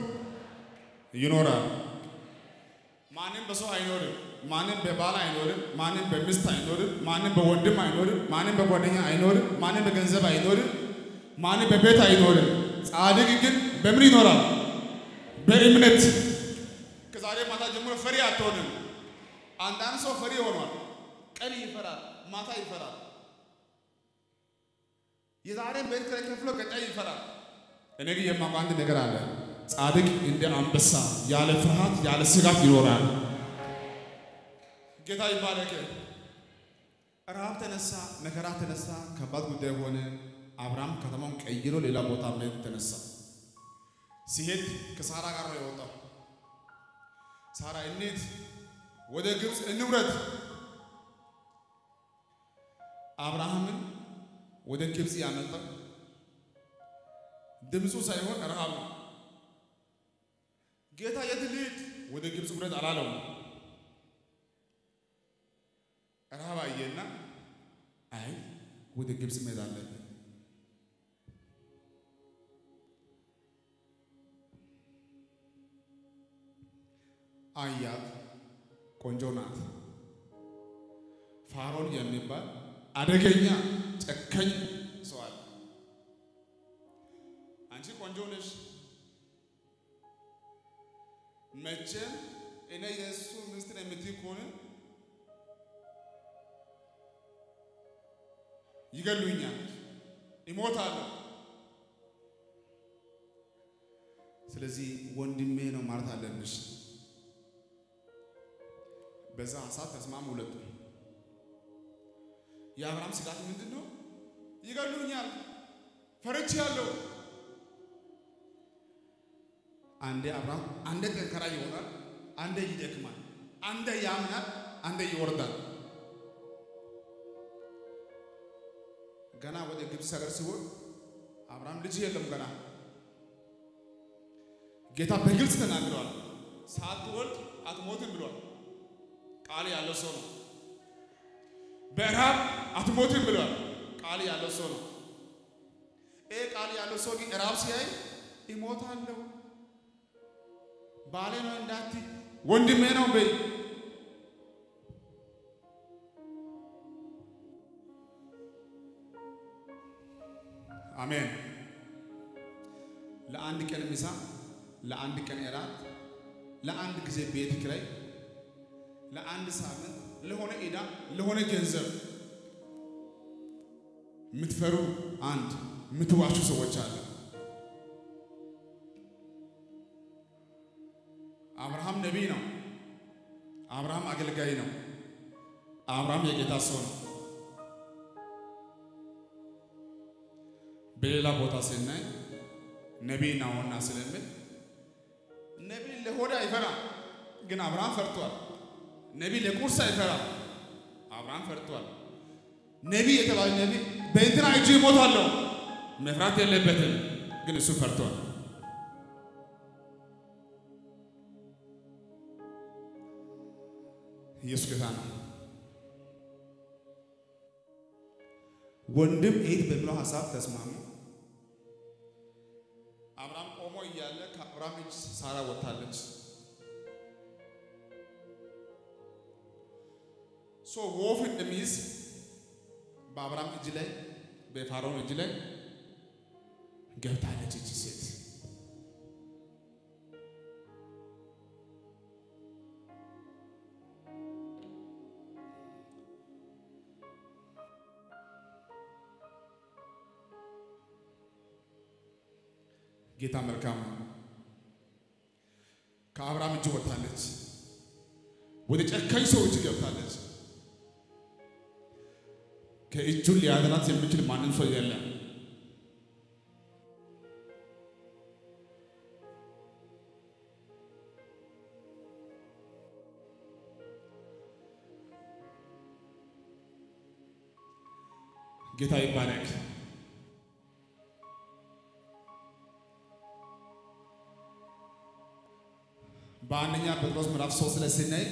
ይኖራል። ማንም በሰው አይኖርም። ማንም በባል አይኖርም። ማንም በሚስት አይኖርም። ማንም በወንድም አይኖርም። ማንም በጓደኛ አይኖርም። ማንም በገንዘብ አይኖርም። ማንም በቤት አይኖርም። ጻድቅ ግን በምን ይኖራል? በእምነት። ከዛሬ ማታ ጀምሮ ፈሪ አትሆንም። አንዳንድ ሰው ፈሪ ሆኗል። ቀን ይፈራል፣ ማታ ይፈራል። የዛሬን ቤት ኪራይ ከፍሎ ቀጣይ ይፈራል። እኔ ግን የማውቀው አንድ ነገር አለ። ጻድቅ እንደ አንበሳ ያለ ፍርሃት ያለ ስጋት ይኖራል። ጌታ ይባረክ። ረሃብ ተነሳ፣ መከራ ተነሳ፣ ከባድ ጉዳይ ሆነ። አብርሃም ከተማውን ቀይሮ ሌላ ቦታ መሄድ ተነሳ። ሲሄድ ከሳራ ጋር ነው የወጣው። ሳራ እንሂድ፣ ወደ ግብፅ እንውረድ። አብርሃምን ወደ ግብፅ ያመጣው ድምፁ ሳይሆን ረሃብ ነው። ጌታ የት ልሂድ? ወደ ግብፅ ውረድ አላለው። ረሃብ አየና አይ ወደ ግብፅ መሄድ አለብን። አያት ቆንጆ ናት። ፋሮን የሚባል አደገኛ ጨካኝ ሰው አለ። አንቺ ቆንጆ ነሽ፣ መቼም እኔ የእሱ ሚስት ነኝ የምትይ ከሆነ ይገሉኛል፣ ይሞታለሁ። ስለዚህ ወንድሜ ነው ማለት አለብሽ። በዛ ሀሳብ ተስማሙ ሁለቱ። የአብርሃም ስጋት ምንድን ነው? ይገሉኛል፣ ፈርቻለሁ። አንዴ አብርሃም አንዴ ጠንካራ ይሆናል፣ አንዴ ይደክማል፣ አንዴ ያምናል፣ አንዴ ይወርዳል። ገና ወደ ግብፅ ሀገር ሲሆን አብርሃም ልጅ የለም ገና ጌታ በግልጽ ተናግረዋል። ሳትወልድ አትሞትም ብሏል። ቃል ያለው ሰው ነው። በረሃብ አትሞትም ብሏል። ቃል ያለው ሰው ነው። ይህ ቃል ያለው ሰው ግን ራብ ሲያይ ይሞታለሁ፣ ባሌ ነው እንዳት ወንድሜ ነው በይ አሜን። ለአንድ ቀን ምሳ፣ ለአንድ ቀን እራት፣ ለአንድ ጊዜ ቤት ኪራይ፣ ለአንድ ሳምንት፣ ለሆነ ዕዳ፣ ለሆነ ገንዘብ የምትፈሩ አንድ የምትዋሹ ሰዎች አለ። አብርሃም ነቢይ ነው። አብርሃም አገልጋይ ነው። አብርሃም የጌታ ሰው ነው። በሌላ ቦታ ስናይ ነቢይ ናውና ስለምል ነቢይ ለሆድ አይፈራም፣ ግን አብርሃም ፈርቷል። ነቢይ ለቁርስ አይፈራም፣ አብርሃም ፈርቷል። ነቢይ የተባለ ነቢይ በእንትና እጅ ይሞታለሁ መፍራት የለበትም፣ ግን እሱ ፈርቷል። ኢየሱስ ጌታ ነው። ወንድም እህት በሚለው ሀሳብ ተስማሙ። አብርሃም ቆሞ እያለ ከአብርሃም እጅ ሳራ ወጥታለች። ሶ ወፍ እንደሚይዝ በአብርሃም እጅ ላይ በፋሮን እጅ ላይ ገብታለች እቺ ሴት። ጌታ መልካም ነው። ከአብርሃም እጅ ወጥታለች፣ ወደ ጨካኝ ሰው እጅ ገብታለች። ከእጁን ሊያድናት የሚችል ማንም ሰው የለም። ጌታ ይባረክ። በአንደኛ ጴጥሮስ ምዕራፍ ሶስት ላይ ስናይ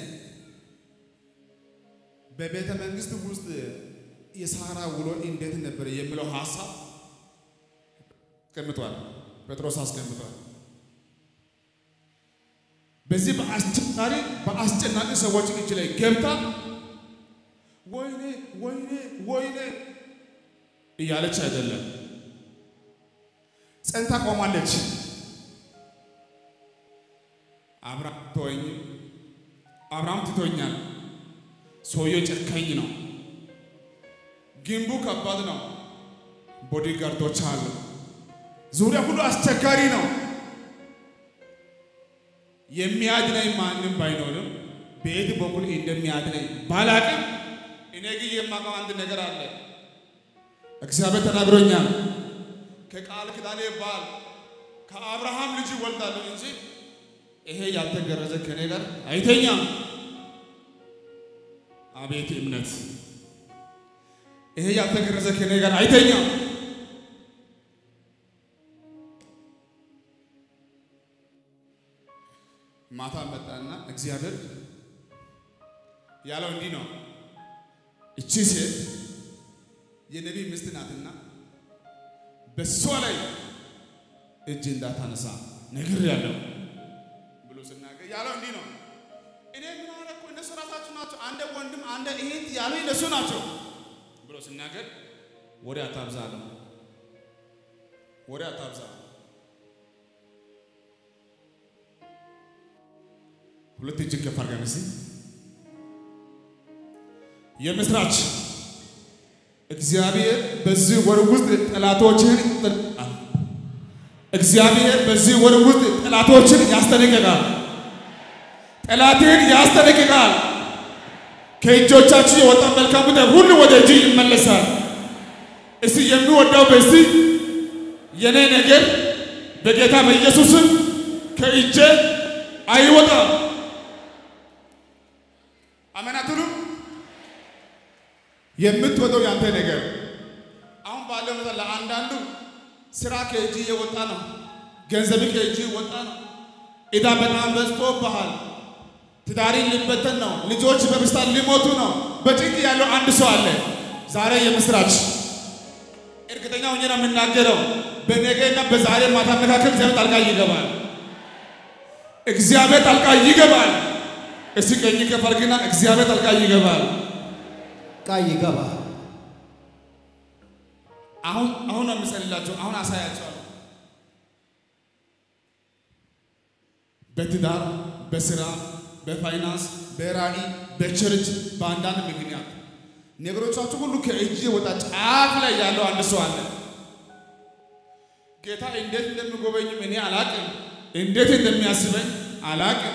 በቤተ መንግስት ውስጥ የሳራ ውሎ እንዴት ነበር የሚለው ሀሳብ አስቀምጧል። ጴጥሮስ አስቀምጧል። በዚህ በአስቸጋሪ በአስጨናቂ ሰዎች እጅ ላይ ገብታ ወይኔ ወይኔ ወይኔ እያለች አይደለም፣ ጸንታ ቆማለች። አብርሃም ተወኝ፣ አብርሃም ትቶኛል። ሰውየው ጨካኝ ነው። ግንቡ ከባድ ነው። ቦዲጋርዶች አሉ። ዙሪያ ሁሉ አስቸጋሪ ነው። የሚያድነኝ ማንም ባይኖርም በየት በኩል እንደሚያድነኝ ባላቅም፣ እኔ ግን የማውቀው አንድ ነገር አለ። እግዚአብሔር ተናግሮኛል። ከቃል ኪዳኔ ባል ከአብርሃም ልጅ ወልዳለሁ እንጂ ይሄ ያልተገረዘ ከኔ ጋር አይተኛም። አቤት እምነት! ይሄ ያልተገረዘ ከኔ ጋር አይተኛም። ማታ መጣና እግዚአብሔር ያለው እንዲህ ነው፣ እቺ ሴት የነቢይ ሚስት ናትና በሷ ላይ እጅ እንዳታነሳ ነግር ያለው ብሎ ስናገር ያለው እንዲህ ነው። እኔ ምን አደረኩ? እነሱ ራሳቸው ናቸው። አንደ ወንድም አንደ እህት ያሉ እነሱ ናቸው ብሎ ስናገር ወሬ አታብዛ አለው። ወሬ አታብዛ። ሁለት እጅን ከፍ አድርገን እስኪ የምስራች እግዚአብሔር በዚህ ወር ውስጥ ጠላቶችህን ይጠልቃል። እግዚአብሔር በዚህ ወር ውስጥ ጠላቶችን ያስጠነቅቃል። ጠላትህን ያስጠነቅቃል። ከእጆቻችሁ የወጣ መልካም ነገር ሁሉ ወደ እጅ ይመለሳል። እስቲ የሚወዳው በዚህ የኔ ነገር በጌታ በኢየሱስም ከእጄ አይወጣም። የምትወደው ያንተ ነገር አሁን ባለው ሁኔታ ለአንዳንዱ ስራ ከእጅ እየወጣ ነው። ገንዘብ ከእጅ እየወጣ ነው። ዕዳ በጣም በዝቶብሃል። ትዳሪ ሊበተን ነው። ልጆች በበሽታ ሊሞቱ ነው። በጭንቅ ያለው አንድ ሰው አለ። ዛሬ የምስራች እርግጠኛ ሆኜ ነው የምናገረው። በነገና በዛሬ ማታ መካከል እግዚአብሔር ጣልቃ ይገባል። እግዚአብሔር ጣልቃ ይገባል። እስቲ ቀኝ ከፍ አድርግና እግዚአብሔር ጣልቃ ይገባል። ቃል ይገባል። አሁን አሁን ነው የምጸልላቸው። አሁን አሳያቸዋለሁ። በትዳር፣ በስራ፣ በፋይናንስ፣ በራዕይ፣ በቸርች በአንዳንድ ምክንያት ነገሮቻችሁ ሁሉ ከእጅ ወጣ ጫፍ ላይ ያለው አንድ ሰው አለ። ጌታ እንዴት እንደሚጎበኝም እኔ አላቅም፣ እንዴት እንደሚያስበኝ አላቅም።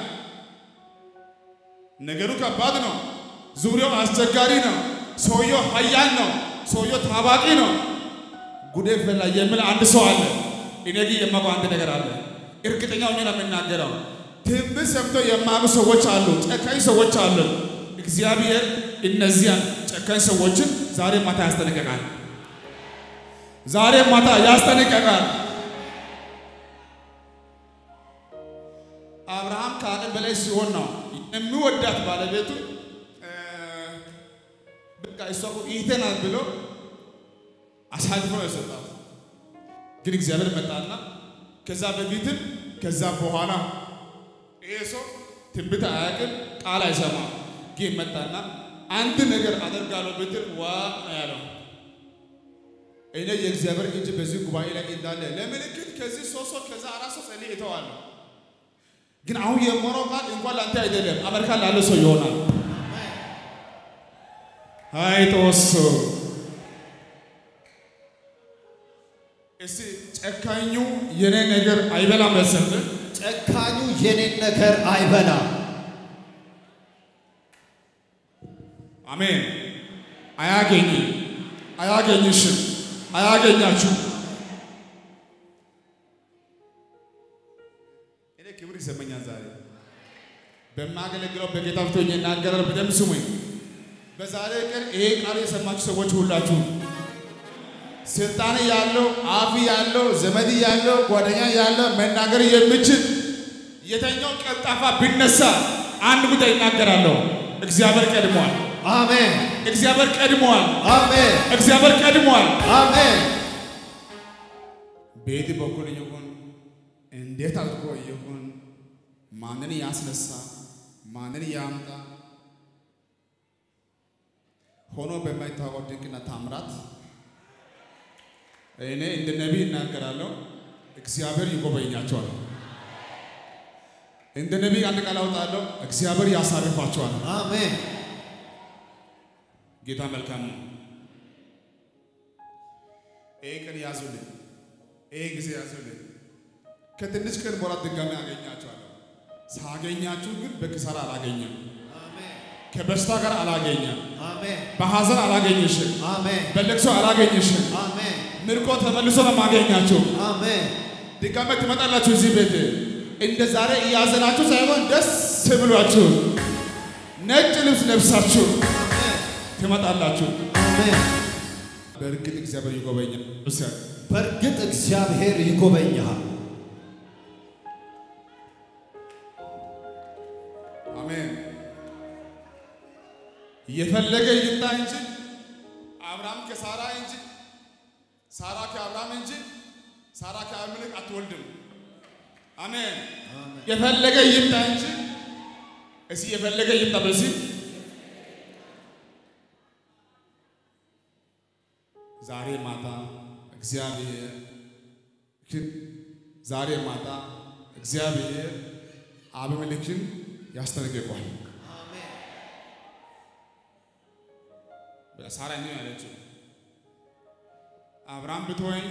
ነገሩ ከባድ ነው። ዙሪያው አስቸጋሪ ነው። ሰውየው ኃያል ነው። ሰውየው ታዋቂ ነው። ጉዴ ፈላ የሚል አንድ ሰው አለ። እኔ ግን የማውቀው አንድ ነገር አለ። እርግጠኛ ሆኜ ነው የምናገረው። ትንቢት ሰምተው የማያውቁ ሰዎች አሉ፣ ጨካኝ ሰዎች አሉ። እግዚአብሔር እነዚያን ጨካኝ ሰዎችን ዛሬ ማታ ያስጠነቀቃል። ዛሬ ማታ ያስጠነቀቃል። አብርሃም ከአቅም በላይ ሲሆን ነው የሚወዳት ባለቤቱ በቃ እሷ እኮ እህቴ ናት ብሎ አሳልፎ ነው የሰጣት። ግን እግዚአብሔር መጣና ከዛ በፊትም ከዛ በኋላ ይሄ ሰው ትንቢት አያውቅም፣ ቃል አይሰማም። ግን መጣና አንድ ነገር አደርጋለሁ ብትል ዋ ነው ያለው። እኔ የእግዚአብሔር እጅ በዚህ ጉባኤ ላይ እንዳለ ለምልክት ከዚህ ሶስት ሰው ከዛ አራት ሰው ጸልይ እተዋለሁ። ግን አሁን የሞረው ቃል እንኳን ለአንተ አይደለም፣ አሜሪካ ላለ ሰው ይሆናል። አይ ተወሶ እስቲ ጨካኙ የኔ ነገር አይበላም መሰለህ። ጨካኙ የኔን ነገር አይበላም። አሜን። አያገኝ አያገኝሽም፣ አያገኛችሁ። እኔ ክብር ይሰማኛል ዛሬ በማገለግለው በጌታ ፊት ሆኜ እናገራለሁ። በደንብ ስሙኝ። በዛሬ ቀን ይሄ ቃል የሰማችሁ ሰዎች ሁላችሁ ስልጣን ያለው አፍ ያለው ዘመድ ያለው ጓደኛ ያለው መናገር የሚችል የተኛው ቀልጣፋ ቢነሳ አንድ ጉዳይ ይናገራለሁ። እግዚአብሔር ቀድሟል። አሜን፣ እግዚአብሔር ቀድሟል። አሜን፣ እግዚአብሔር ቀድሟል። አሜን። በየት በኩል ይሁን እንዴት አድርጎ ይሁን ማንን ያስነሳ ማንን ያምጣ ሆኖ በማይታወቅ ድንቅና ታምራት እኔ እንደ ነቢይ እናገራለሁ። እግዚአብሔር ይጎበኛቸዋል። እንደ ነቢይ አንድ ቃል አውጣለሁ። እግዚአብሔር ያሳርፋቸዋል። አሜን። ጌታ መልካም ነው። ይህ ቀን ያዙልኝ፣ ይህ ጊዜ ያዙልኝ። ከትንሽ ቀን በኋላ ድጋሚ አገኛቸዋለሁ። ሳገኛችሁ ግን በኪሳራ አላገኘም፣ ከበሽታ ጋር አላገኘም፣ አሜን፣ በሐዘን አላገኝሽም፣ አሜን፣ በለቅሶ አላገኝሽም። አሜን፣ ምርኮ ተመልሶ ነው የማገኛችሁ። አሜን። ድጋሚ ትመጣላችሁ እዚህ ቤት እንደ ዛሬ እያዘናችሁ ሳይሆን ደስ ብሏችሁ ነጭ ልብስ ለብሳችሁ ትመጣላችሁ። አሜን። በእርግጥ እግዚአብሔር ይጎበኛል። በእርግጥ እግዚአብሔር ይጎበኛል። አሜን። የፈለገ ይምጣ እንጂ አብርሃም ከሳራ እንጂ ሳራ ከአብርሃም እንጂ ሳራ ከአቢሜሌክ አትወልድም። አሜን። የፈለገ ይምጣ እንጂ እስኪ የፈለገ ይምጣ በዚህ ዛሬ ማታ እግዚአብሔር ዛሬ ማታ እግዚአብሔር አቢሜሌክን ያስጠነቅቀዋል። ሳራ እንዲህ ነው ያለችው፣ አብርሃም ብትወኝ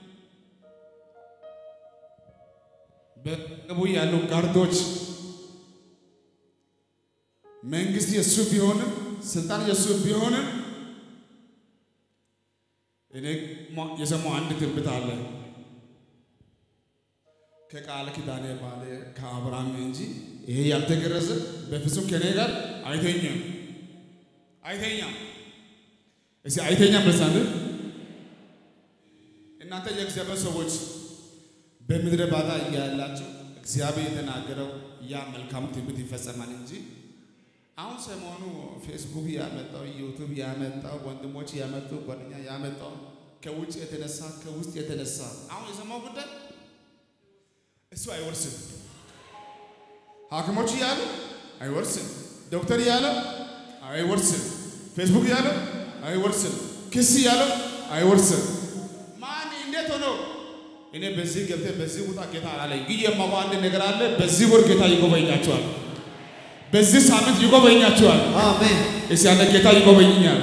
በቅቡ ያሉ ጋርዶች መንግስት የእሱ ቢሆንም ስልጣን የእሱ ቢሆንም እኔ የሰማው አንድ ትንቢት አለ ከቃል ኪዳኔ ባለ ከአብርሃም እንጂ ይሄ ያልተገረዘ በፍጹም ከኔ ጋር አይተኛም አይተኛም። እስቲ አይተኛም በሳንድ እናንተ የእግዚአብሔር ሰዎች በምድረ ባዳ እያላችሁ እግዚአብሔር የተናገረው ያ መልካሙ ትንቢት ይፈጸማል እንጂ አሁን ሰሞኑ ፌስቡክ ያመጣው ዩቱብ ያመጣው ወንድሞች ያመጡ ጓደኛ ያመጣው ከውጭ የተነሳ ከውስጥ የተነሳ አሁን የሰማው ጉዳይ እሱ አይወርስም። ሐኪሞች እያሉ አይወርስም። ዶክተር እያለ አይወርስም። ፌስቡክ እያለ አይወርስም። ክስ እያለ አይወርስም። ማን እንዴት ሆኖ እኔ በዚህ ገብተህ በዚህ ውጣ ጌታ አላለኝ። ግን የማውቀው አንድ ነገር አለ። በዚህ ወር ጌታ ይጎበኛቸዋል። በዚህ ሳምንት ይጎበኛቸዋል። አሜን እስቲ ያለ ጌታ ይጎበኝኛል።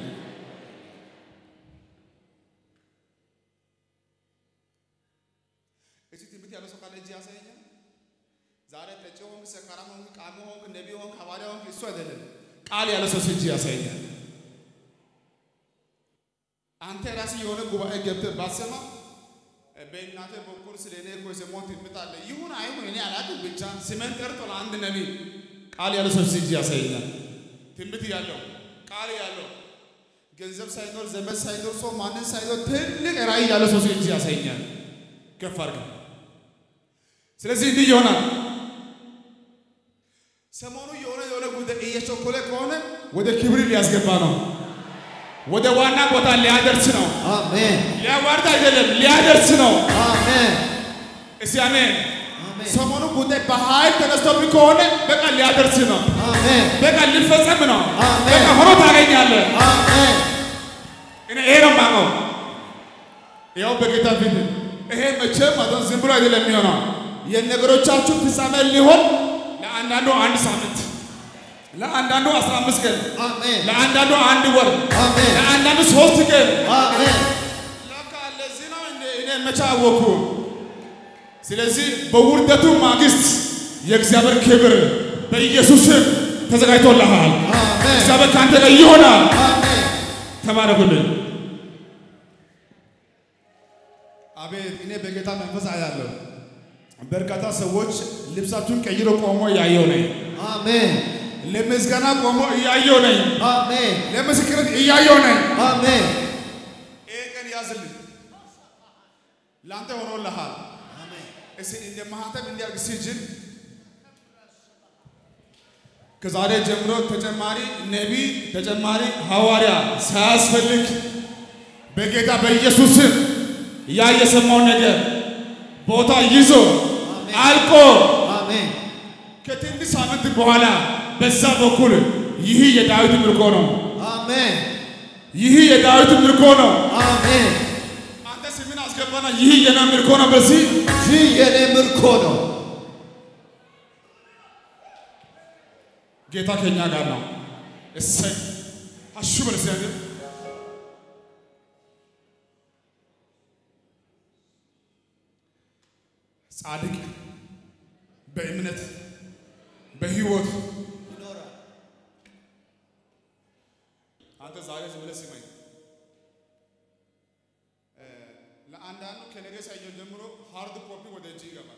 እስቲ ትንቢት ያለው ሰው ካለ እጅ ያሳየኛል። ዛሬ ጠጪ ሆንክ፣ ሰካራም ሆንክ፣ ቃሚ ሆንክ፣ ነቢ ሆንክ፣ ሐዋርያ ሆንክ፣ እሱ አይደለም ቃል ያለ ሰው እጅ ያሳየኛል። አንተ ራስህ የሆነ ጉባኤ ገብተህ ባሰማ በእናንተ በኩል ስለ እኔ እኮ የሰማሁት ትንቢት አለ። ይሁን አይሁን እኔ አላውቅም፣ ብቻ ስሜን ጠርቶ ለአንድ ነቢይ ቃል ያለ ሰው እጅ ያሳየኛል። ትንቢት ያለው ቃል ያለው ገንዘብ ሳይኖር ዘመድ ሳይኖር ሰው ማንን ሳይኖር ትልቅ ራእይ ያለ ሰው እጅ ያሳየኛል። ከፍ አድርገን ስለዚህ እንዲህ ይሆናል። ሰሞኑ የሆነ የሆነ ጉዳይ እየቸኮለ ከሆነ ወደ ክብር ሊያስገባ ነው። ወደ ዋና ቦታ ሊያደርስ ነው። አሜን ሊያዋርድ አይደለም፣ ሊያደርስ ነው። አሜን እስቲ አሜን። አሜን ሰሞኑ ጉዳይ በኃይል ተነስቶብኝ ከሆነ በቃ ሊያደርስ ነው። አሜን በቃ ሊፈጸም ነው። አሜን። በቃ ሆኖ ታገኛለህ። አሜን እኔ ይሄ ነው የማውቀው። ያው በጌታ ፊት ይሄ መቼም ማለት ዝም ብሎ አይደለም የሚሆነው። የነገሮቻችሁ ፍጻሜ ሊሆን ለአንዳንዱ አንድ ሳምንት፣ ለአንዳንዱ አስራ አምስት ቀን፣ አሜን ለአንዳንዱ አንድ ወር፣ አሜን ለአንዳንዱ ሶስት ቀን። አሜን ለካ ለዚህ ነው እንደ እኔ መቼ አወኩ። ስለዚህ በውርደቱ ማግስት የእግዚአብሔር ክብር በኢየሱስ ስም ተዘጋጅቶልሃል። አሜን እግዚአብሔር ከአንተ ጋር ይሆናል። አሜን ተባረኩልን። አቤት እኔ በጌታ መንፈስ አያለሁ። በርካታ ሰዎች ልብሳችሁን ቀይሮ ቆሞ እያየሁ ነኝ። አሜን ለምስጋና ቆሞ እያየሁ ነኝ። አሜን ለምስክርት እያየሁ ነኝ። አሜን ይሄ ቀን ያዝልኝ፣ ለአንተ ሆኖልሃል። እስኪ እንደ ማህተም እንዲያርግ ሲጅል ከዛሬ ጀምሮ ተጨማሪ ነቢይ ተጨማሪ ሐዋርያ ሳያስፈልግ በጌታ በኢየሱስ ስም ያ የሰማው ነገር ቦታ ይዞ አልቆ አሜን ከትንሽ ሳምንት በኋላ በዛ በኩል ይህ የዳዊት ምርኮ ነው። አሜን ይህ የዳዊት ምርኮ ነው። አሜን አንተ ስምን አስገባና ይህ የና ምርኮ ነው። በዚህ ይህ የኔ ምርኮ ነው። ጌታ ከኛ ጋር ነው። እሰይ አሹ በለስ ያገ ጻድቅ በእምነት በህይወት አንተ ዛሬ ዝም ብለህ ስማኝ። እ ለአንዳንዱ ከነገ ሰኞ ጀምሮ ሃርድ ኮፒ ወደ እጅ ይገባል።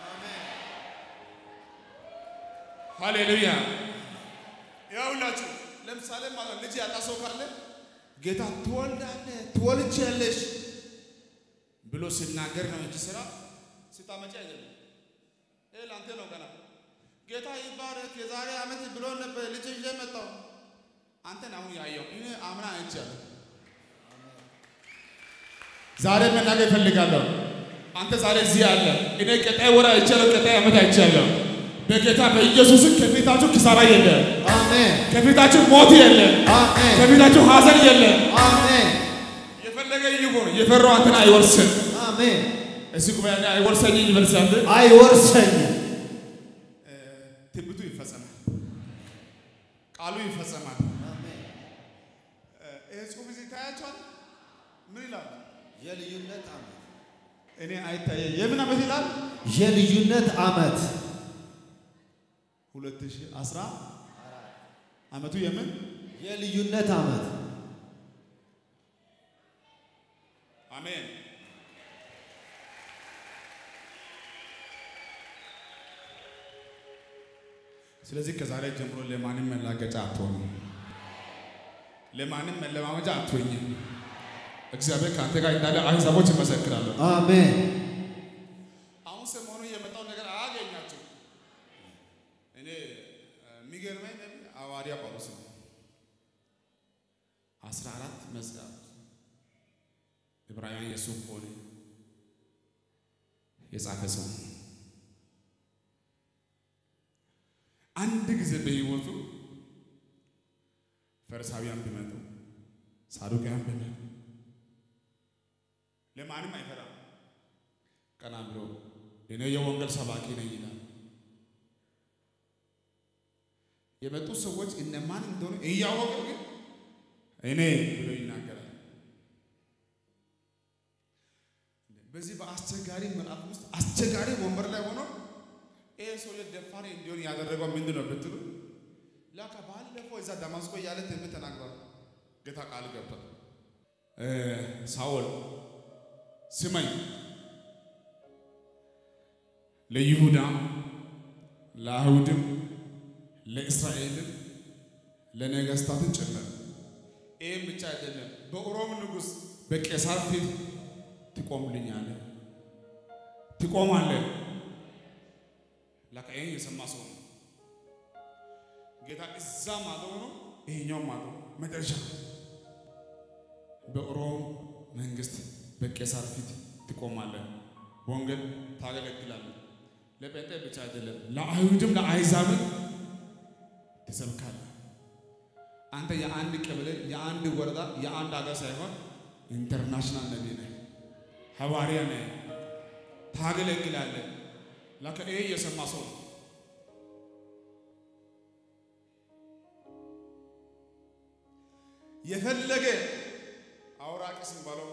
ሃሌሉያ ያውላችሁ ለምሳሌ ማለት ልጅ ያጣ ሰው ካለ ጌታ ትወልዳለህ ትወልጃለሽ ብሎ ሲናገር ነው እንጂ ስራ ስታመጪ አይደለም። ይሄ ለአንተ ነው ገና ጌታ ይባረክ የዛሬ ዓመት ብሎ ነበር ልጅ ይዤ መጣሁ። አንተን አሁን ያየው እኔ አምና አይቻለሁ። ዛሬ መናገር እፈልጋለሁ። አንተ ዛሬ እዚህ አለ። እኔ ቀጣይ ወር አይቻለሁ፣ ቀጣይ ዓመት አይቻለሁ። በጌታ በኢየሱስ ከፊታችሁ ኪሳራ የለም፣ አሜን ከፊታችሁ ሞት የለም፣ አሜን ከፊታችሁ ሐዘን የለም። አሜን የፈለገ ይሁን የፈራው አንተን አይወርስም። አሜን እዚህ ጉባኤ ላይ አይወርሰኝም ይመልሳል። አይወርሰኝም። ትንቢቱ ይፈጸማል፣ ቃሉ ይፈጸማል። ይህ ጽሑፍ እዚህ ታያቸዋል። ምን ይላል? የልዩነት ዓመት እኔ አይታየ የምን ዓመት ይላል? የልዩነት ዓመት 2010 ዓመቱ የምን የልዩነት ዓመት አሜን። ስለዚህ ከዛሬ ጀምሮ ለማንም መላገጫ አትሆኑ። ለማንም መለማመጃ አትሆኝም። እግዚአብሔር ከአንተ ጋር እንዳለ አሕዛቦች ይመሰክራሉ። አሜን። አሁን ሰሞኑ የመጣው ነገር አያገኛቸው። እኔ የሚገርመኝ ነቢይ ሐዋርያ ጳውሎስ ነው። አስራ አራት መጽሐፍ ዕብራውያን የሱ ሆነ የጻፈ ሰው አንድ ጊዜ በሕይወቱ ፈሪሳውያን ቢመጡ ሳዱቃውያን ቢመጡ ለማንም አይፈራም። ቀና ብሎ እኔ የወንጌል ሰባኪ ነኝ ይላል። የመጡ ሰዎች እነማን እንደሆኑ እያወቀ ግን እኔ ብሎ ይናገራል። በዚህ በአስቸጋሪ ምዕራፍ ውስጥ አስቸጋሪ ወንበር ላይ ሆኖ ይሄ ሰውዬ ደፋሪ እንዲሆን ያደረገው ምንድን ነው ብትሉ ላካ ባለፈው እዛ ደማስቆ እያለ ትንቢት ተናግሯል። ጌታ ቃል ገብቷል። ሳኦል ስመኝ ለይሁዳ ለአይሁድም ለእስራኤልም ለነገስታትን ጭምር ይህም ብቻ አይደለም፣ በሮም ንጉሥ በቄሳር ፊት ትቆምልኛለህ፣ ትቆማለህ። ላካ ይህን የሰማ ሰው ነው ጌታ እዛ ማዶ ሆኖ ይሄኛው ማዶ መጨረሻ በሮም መንግስት በቄሳር ፊት ትቆማለህ፣ ወንጌል ታገለግላለህ። ለጴንጤ ብቻ አይደለም፣ ለአይሁድም ለአሕዛብም ትሰብካለህ። አንተ የአንድ ቀበሌ፣ የአንድ ወረዳ፣ የአንድ ሀገር ሳይሆን ኢንተርናሽናል ነቢይ ነህ፣ ሐዋርያ ነህ፣ ታገለግላለህ። ላከ ይሄ የሰማ ሰው ነው። የፈለገ አውራቅስ ባለው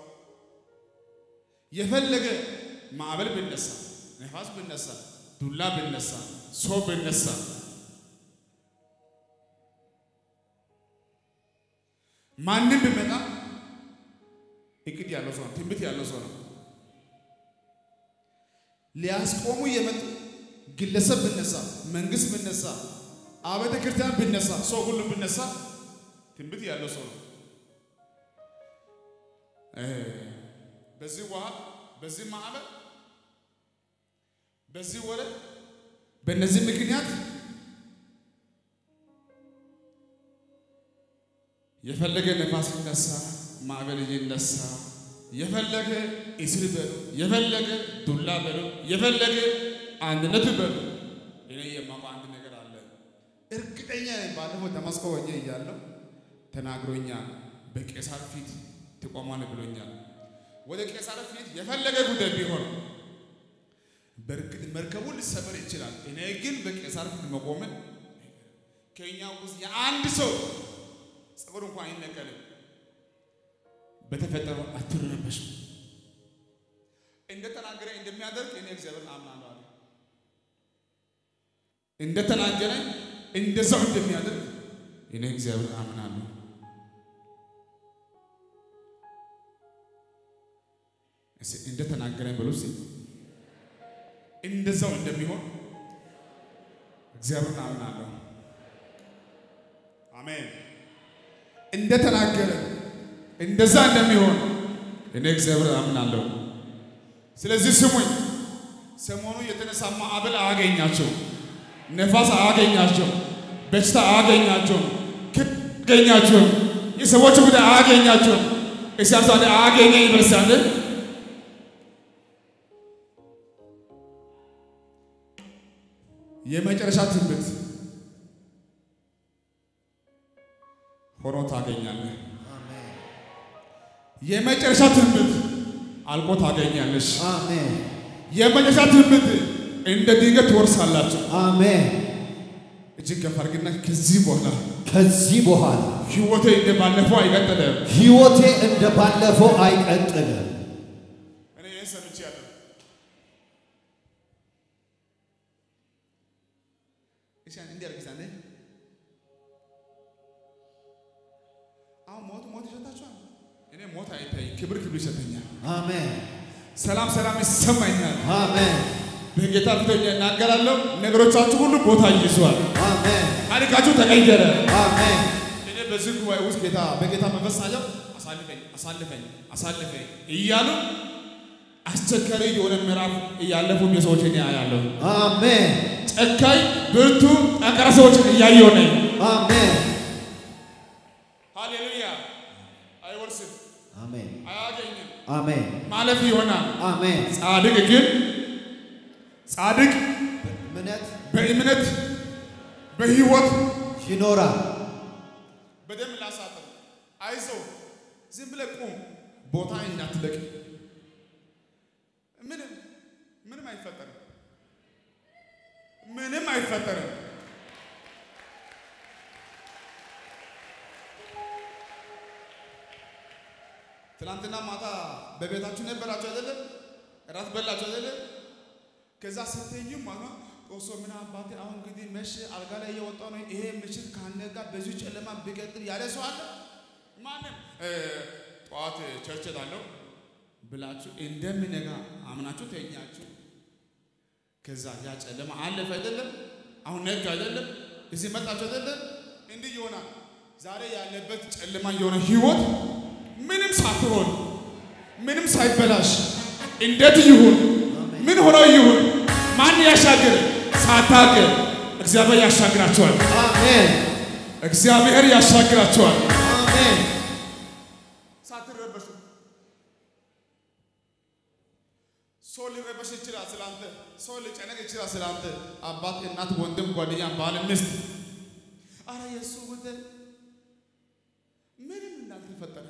የፈለገ ማዕበል ብነሳ፣ ነፋስ ብነሳ፣ ዱላ ብነሳ፣ ሰው ብነሳ ማንም ብመጣ እቅድ ያለው ሰው ነው። ትንቢት ያለው ሰው ነው። ሊያስቆሙ የመጡ ግለሰብ ብነሳ፣ መንግስት ብነሳ፣ አብያተ ክርስቲያን ብነሳ፣ ሰው ሁሉ ብነሳ ትንቢት ያለው ሰው ነው። በዚህ ውሃ፣ በዚህ ማዕበል፣ በዚህ ወረ፣ በእነዚህ ምክንያት የፈለገ ነፋስ ይነሳ፣ ማዕበል ይነሳ፣ የፈለገ እስር በሉ፣ የፈለገ ዱላ በሉ፣ የፈለገ አንድነት በሉ። እኔ የማውቀው አንድ ነገር አለ። እርግጠኛ ነኝ። ባለፈው ደማስቆ ሆኜ እያለሁ ተናግሮኛል። በቄሳር ፊት ትቆማለህ ብሎኛል። ወደ ቄሳር ፊት የፈለገ ጉዳይ ቢሆን በእርግጥ መርከቡ ሊሰበር ይችላል። እኔ ግን በቄሳር ፊት መቆምን ከኛ ውስጥ የአንድ ሰው ጸጉር እንኳን አይነቀልም። በተፈጠረው አትረበሹ። እንደተናገረ እንደሚያደርግ እኔ እግዚአብሔር አምናለሁ አለ። እንደተናገረ እንደዛው እንደሚያደርግ እኔ እግዚአብሔር አምናለሁ። እስኪ እንደተናገረኝ በሉ እስኪ እንደዛው እንደሚሆን እግዚአብሔር አምናለሁ። አሜን። እንደተናገረ እንደዛ እንደሚሆን እኔ እግዚአብሔር አምናለሁ። ስለዚህ ስሙኝ፣ ሰሞኑ የተነሳ ማዕበል አያገኛቸው፣ ነፋስ አያገኛቸው፣ በሽታ አያገኛቸው፣ ክድ አያገኛቸው፣ የሰዎች ጉዳይ አያገኛቸው። እሲያምሳሌ አያገኘኝ ይበርሳለ የመጨረሻ ትንቢት ሆኖ ታገኛለህ። አሜን። የመጨረሻ ትንቢት አልቆ ታገኛለሽ። አሜን። የመጨረሻ ትንቢት እንደ ድንገት ትወርሳላችሁ። አሜን። እጅግ ከፍ አድርግና ከዚህ በኋላ ከዚህ በኋላ ህይወቴ እንደ ባለፈው አይቀጥልም። ሕይወቴ እንደ ባለፈው አይቀጥልም። እኔ ይህን ሰምቻለሁ። እሺ እንዲህ አድርጊ እስኪ አንዴ። አሁን ሞት ሞት ይሸታችኋል። እኔ ሞት አይታይም፣ ክብር ክብር ይሸተኛል። አሜን። ሰላም ሰላም ይሰማኛል። አሜን። በጌታ ፊተኛ እናገራለሁ። ነገሮቻችሁ ሁሉ ቦታ ይይዟል። አሜን። ታሪካችሁ ተቀየረ። አሜን። እኔ በዚህ ጉባኤ ውስጥ ጌታ በጌታ መንፈስ ሳየው አሳልፈኝ አሳልፈኝ አሳልፈኝ እያሉ አስቸጋሪ የሆነ ምዕራፍ እያለፉ የሰዎች እኔ አያለሁ። አሜን ጨካኝ ብርቱ ጠንካራ ሰዎችን እያየሁ ነኝ። አሜን ሃሌሉያ። አይወርስም፣ አሜን አያገኝም፣ አሜን ማለፍ ይሆናል። አሜን ጻድቅ ግን ጻድቅ እምነት በእምነት በሕይወት ይኖራል። በደንብ ላሳጥር። አይዞ ዝም ብለህ ቁም፣ ቦታ እንዳትለቅ። ምንም ምንም አይፈጠርም፣ ምንም አይፈጠርም። ትናንትና ማታ በቤታችሁ ነበራችሁ አይደለም? እራት በላችሁ አይደለም? ከዛ ስትዩ ማለት ጦሶ ምን አባቴ አሁን እንግዲህ መቼ አልጋ ላይ እየወጣሁ ነው። ይሄ ምሽት ከአንተ ጋር በዚሁ ጨለማ ቢቀጥል ያለ ሰው አለ? ማንም እ፣ ጠዋት ቸርች እሄዳለሁ ብላችሁ እንደሚነጋ አምናችሁ ተኛችሁ። ከዛ ያ ጨለማ አለፈ አይደለም? አሁን ነጋ አይደለም? እዚህ መጣችሁ አይደለም? እንዲህ ይሆናል። ዛሬ ያለበት ጨለማ የሆነ ህይወት ምንም ሳትሆን ምንም ሳይበላሽ እንዴት ይሁን ምን ሆኖ ይሁን ማን ያሻግር ሳታውቅ እግዚአብሔር ያሻግራቸዋል። አሜን እግዚአብሔር ያሻግራቸዋል። አሜን ሳትረበሹ ሰው ሊረበሽ ይችላል ስላንተ። ሰው ሊጨነቅ ይችላል ስላንተ። አባት፣ እናት፣ ወንድም፣ ጓደኛ፣ ባል፣ ሚስት አረ የእሱ ጉዳይ ምንም እንዳልተፈጠረ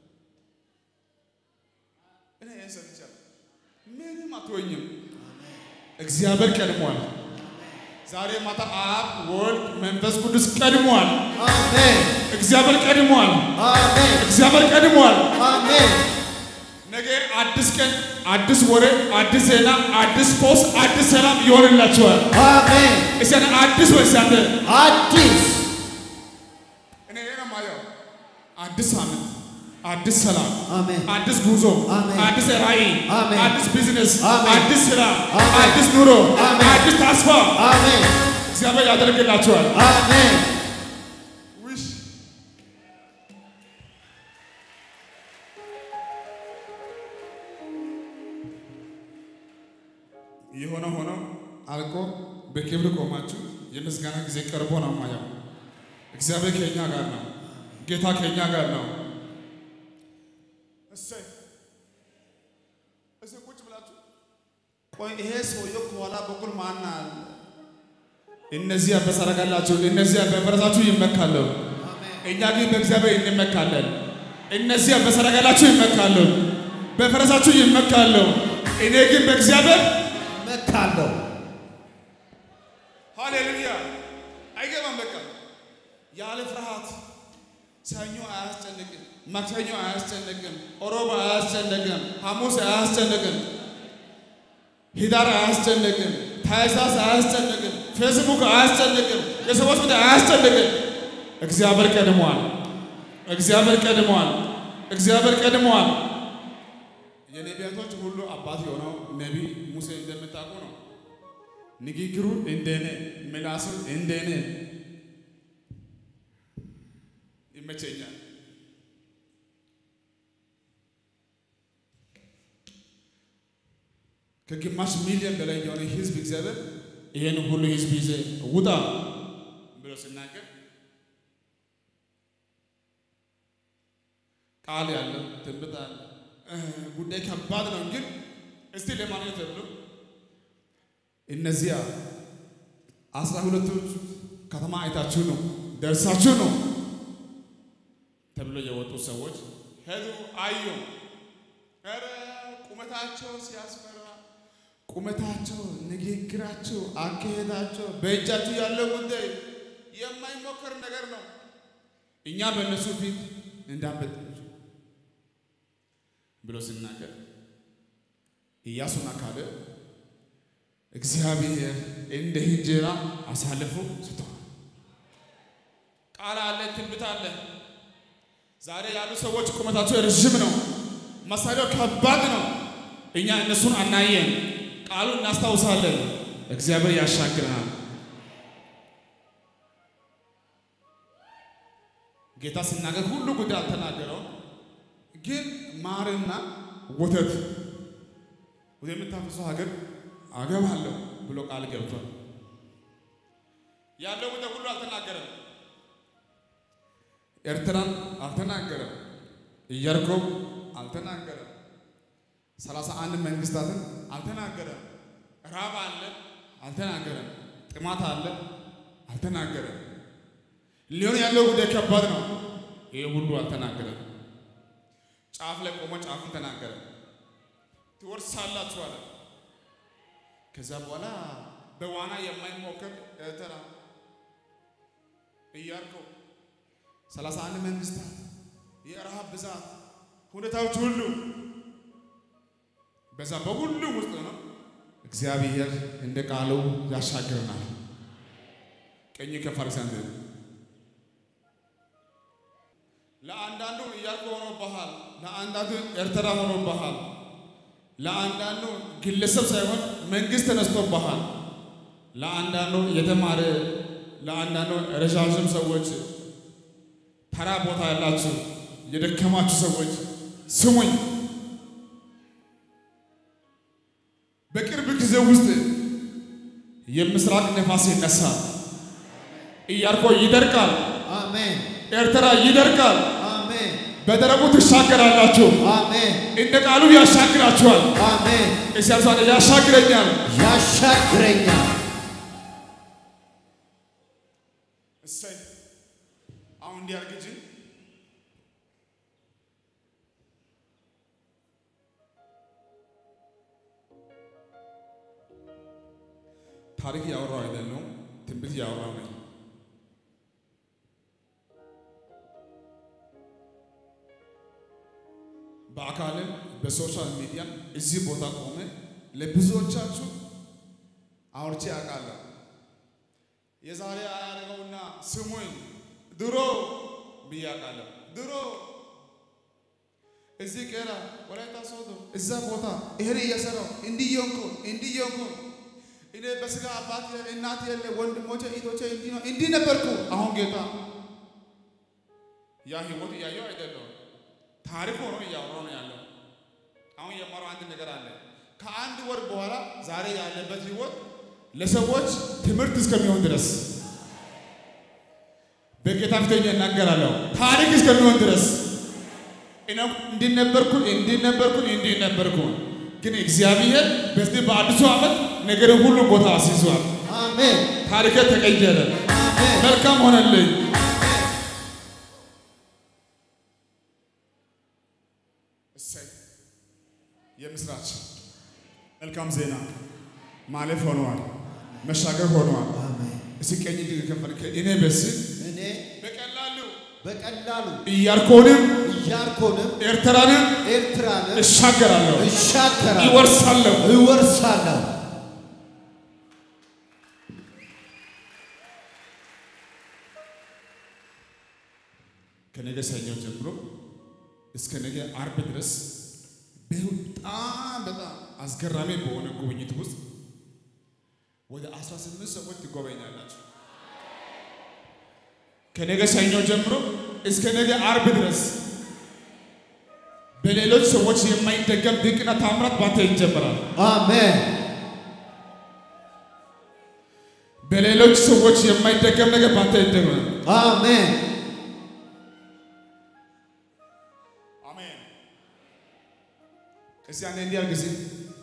እኔ ይህን ሰምቻለሁ። ምንም አትሆኝም። እግዚአብሔር ቀድሟል። ዛሬ ማታ አብ፣ ወልድ፣ መንፈስ ቅዱስ ቀድሟል። አሜን እግዚአብሔር ቀድሟል። አሜን እግዚአብሔር ቀድሟል። አሜን ነገ አዲስ ቀን፣ አዲስ ወሬ፣ አዲስ ዜና፣ አዲስ ፖስ፣ አዲስ ሰላም ይሆንላችኋል። አሜን እስቲ አንተ አዲስ ወይስ አንተ? አዲስ እኔ ይሄ ነው የማየው። አዲስ ሳምንት፣ አዲስ ሰላም፣ አሜን አዲስ ጉዞ፣ አሜን። አዲስ ራዕይ፣ አሜን። አዲስ ቢዝነስ፣ አሜን። አዲስ ስራ፣ አሜን። አዲስ ኑሮ፣ አሜን። አዲስ ተስፋ አሜን እግዚአብሔር ያደርግላችኋል። አሜን ውሽ የሆነ ሆኖ አልቆ በክብር ቆማችሁ የምስጋና ጊዜ ቀርቦ ነው ማየው። እግዚአብሔር ከኛ ጋር ነው። ጌታ ከኛ ጋር ነው። እሰይ እሰይ ቁጭ ብላችሁ ቆይ፣ ይሄ ሰውዬው ከኋላ በኩል ማን አለ? እነዚያ በሰረገላችሁ እነዚያ በፈረሳችሁ ይመካሉ። እኛ ግን በእግዚአብሔር እንመካለን። እነዚያ በሰረገላችሁ ይመካሉ፣ በፈረሳችሁ ይመካሉ። እኔ ግን በእግዚአብሔር መካለሁ ሃሌሉያ። አይገባም። በቃ ያለ ፍርሃት ሰኞ አያስጨንቅም፣ ማክሰኞ አያስጨንቅም፣ ሮብ አያስጨንቅም፣ ሐሙስ አያስጨንቅም፣ ሂዳር አያስጨንቅም፣ ታኅሳስ አያስጨንቅም፣ ፌስቡክ አያስጨንቅም፣ የሰዎች ጉዳይ አያስጨንቅም። እግዚአብሔር ቀድሟል። እግዚአብሔር ቀድሟል። እግዚአብሔር ቀድሟል። የነቢያቶች ሁሉ አባት የሆነው ነቢይ ሙሴ እንደምታውቁ ነው። ንግግሩ እንደኔ፣ ምላሱ እንደኔ ይመቸኛል። ከግማሽ ሚሊዮን በላይ የሆነ ህዝብ እግዚአብሔር ይህን ሁሉ ህዝብ ይዘ ውጣ ብሎ ሲናገር ቃል ያለው ትንቢት አለ። እ ጉዳይ ከባድ ነው፣ ግን እስቲ ለማለት ተብሎ እነዚያ አስራ ሁለቱ ከተማ አይታችሁ ነው ደርሳችሁ ነው ተብሎ የወጡ ሰዎች ሄዱ፣ አዩ። ኧረ ቁመታቸው ሲያስፈራ፣ ቁመታቸው፣ ንግግራቸው፣ አካሄዳቸው በእጃችሁ ያለው ጉዳይ የማይሞከር ነገር ነው። እኛ በእነሱ ፊት እንዳንበጣችሁ ብሎ ሲናገር ኢያሱና ካሌብ እግዚአብሔር እንደ እንጀራ አሳልፎ ስቷል። ቃል አለ፣ ትንቢት አለ። ዛሬ ያሉ ሰዎች ቁመታቸው ረዥም ነው፣ መሳሪያው ከባድ ነው። እኛ እነሱን አናየን፣ ቃሉ እናስታውሳለን። እግዚአብሔር ያሻግረናል። ጌታ ሲናገር ሁሉ ጉዳይ አልተናገረው፣ ግን ማርና ወተት ወደ የምታፈሰው ሀገር አገባለሁ ብሎ ቃል ገብቷል። ያለው ጉዳይ ሁሉ አልተናገረም። ኤርትራን አልተናገረም። ኢያሪኮም አልተናገረም። ሰላሳ አንድ መንግስታትን አልተናገረም። ራብ አለ አልተናገረም። ጥማት አለ አልተናገረም። ሊሆን ያለው ጉዳይ ከባድ ነው። ይሄ ሁሉ አልተናገረም። ጫፍ ላይ ቆሞ ጫፉን ተናገረ። ትወርሳላችሁ አለ። ከዚያ በኋላ በዋና የማይሞከር ኤርትራ፣ ኢያሪኮ፣ ሰላሳ አንድ መንግስታት፣ የረሃብ ብዛት፣ ሁኔታዎች ሁሉ በዛ በሁሉም ውስጥ ነው እግዚአብሔር እንደ ቃሉ ያሻግረናል። ቀኝ ከፍ አድርገህ አንተ ለአንዳንዱ ኢያሪኮ ሆኖብሃል፣ ለአንዳንዱ ኤርትራ ሆኖብሃል፣ ለአንዳንዱ ግለሰብ ሳይሆን መንግስት ተነስቶብሃል፣ ለአንዳንዱ የተማረ ለአንዳንዱ ረዣዥም ሰዎች ተራ ቦታ ያላችሁ የደከማችሁ ሰዎች ስሙኝ። በቅርብ ጊዜ ውስጥ የምስራቅ ነፋስ ይነሳል። ኢያሪኮ ይደርቃል። አሜን ኤርትራ ይደርቃል። አሜን በደረቁ ትሻገራላችሁ። አሜን እንደ ቃሉ ያሻግራችኋል። አሜን እግዚአብሔር ያሻግረኛል። ያሻግረኛል። እሰይ አሁን እንዲያርግጅ ታሪክ ያወራው አይደለም፣ ትንቢት ያወራው ነኝ። በአካልም በሶሻል ሚዲያ እዚህ ቦታ ቆመ ለብዙዎቻችሁ አውርቼ ያውቃለሁ። የዛሬ አያደርገውና ስሙኝ፣ ድሮ ብዬ አውቃለሁ። ድሮ እዚህ ቄራ ወላይታ ሶዶ እዛ ቦታ ይሄን እየሰራው እንዲህ የሆንኩ እንዲህ የሆንኩ እኔ በስጋ አባት እናት የለ ወንድሞቼ እህቶቼ እንዲህ ነው እንዲህ ነበርኩ። አሁን ጌታ ያ ህይወት እያየው አይደለም ታሪክ ሆኖ እያወራው ነው ያለው። አሁን የማረው አንድ ነገር አለ። ከአንድ ወር በኋላ ዛሬ ያለበት ህይወት ለሰዎች ትምህርት እስከሚሆን ድረስ በጌታ ፊተኛ እናገራለሁ። ታሪክ እስከሚሆን ድረስ እኔ እንዲህ ነበርኩ እንዲህ ነበርኩ እንዲህ ነበርኩ። ግን እግዚአብሔር በዚህ በአዲሱ ዓመት ነገር ሁሉ ቦታ አስይዟል። አሜን ታሪክ ተቀየረ። አሜን መልካም ሆነልኝ። እሰይ የምስራች መልካም ዜና ማለፍ ሆነዋል፣ መሻገር ሆነዋል። አሜን። እስኪ ቀኝ እጅ ከፈል እኔ በስል እኔ በቀላሉ በቀላሉ ኢያሪኮንም ኢያሪኮንም ኤርትራንም ኤርትራንም እሻገራለሁ፣ እሻገራለሁ፣ ይወርሳለሁ። እወርሳለሁ። ከነገ ሰኞ ጀምሮ እስከ ነገ አርብ ድረስ በጣም በጣም አስገራሚ በሆነ ጉብኝት ውስጥ ወደ 18 ሰዎች ትጎበኛላችሁ። ከነገ ሰኞ ጀምሮ እስከ ነገ አርብ ድረስ በሌሎች ሰዎች የማይደገም ድንቅና ታምራት ባንተ ይጀምራል። አሜን በሌሎች ሰዎች የማይደገም ነገር ባንተ ይደገማል። አሜን አሜን። እስቲ አንዴ እንዲህ አድርግ እስቲ።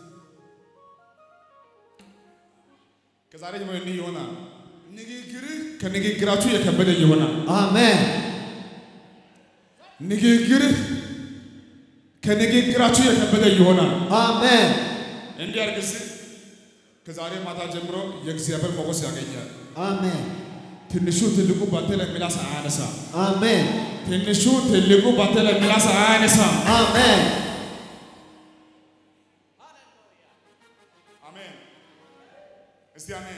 ከዛሬ ጀምሮ እንዲህ ይሆናል። ንግግርህ ከንግግራችሁ የከበደ ይሆናል። አሜን ንግግርህ ከንግግራችሁ የከበደ ይሆናል። አሜን እንዲህ አድርግ እስቲ። ከዛሬ ማታ ጀምሮ የእግዚአብሔር ሞገስ ያገኛል። አሜን ትንሹ ትልቁ ባንተ ላይ ምላስ አያነሳ። አሜን ትንሹ ትልቁ ባንተ ላይ ምላስ አያነሳ። አሜን አሜን። እስቲ አሜን።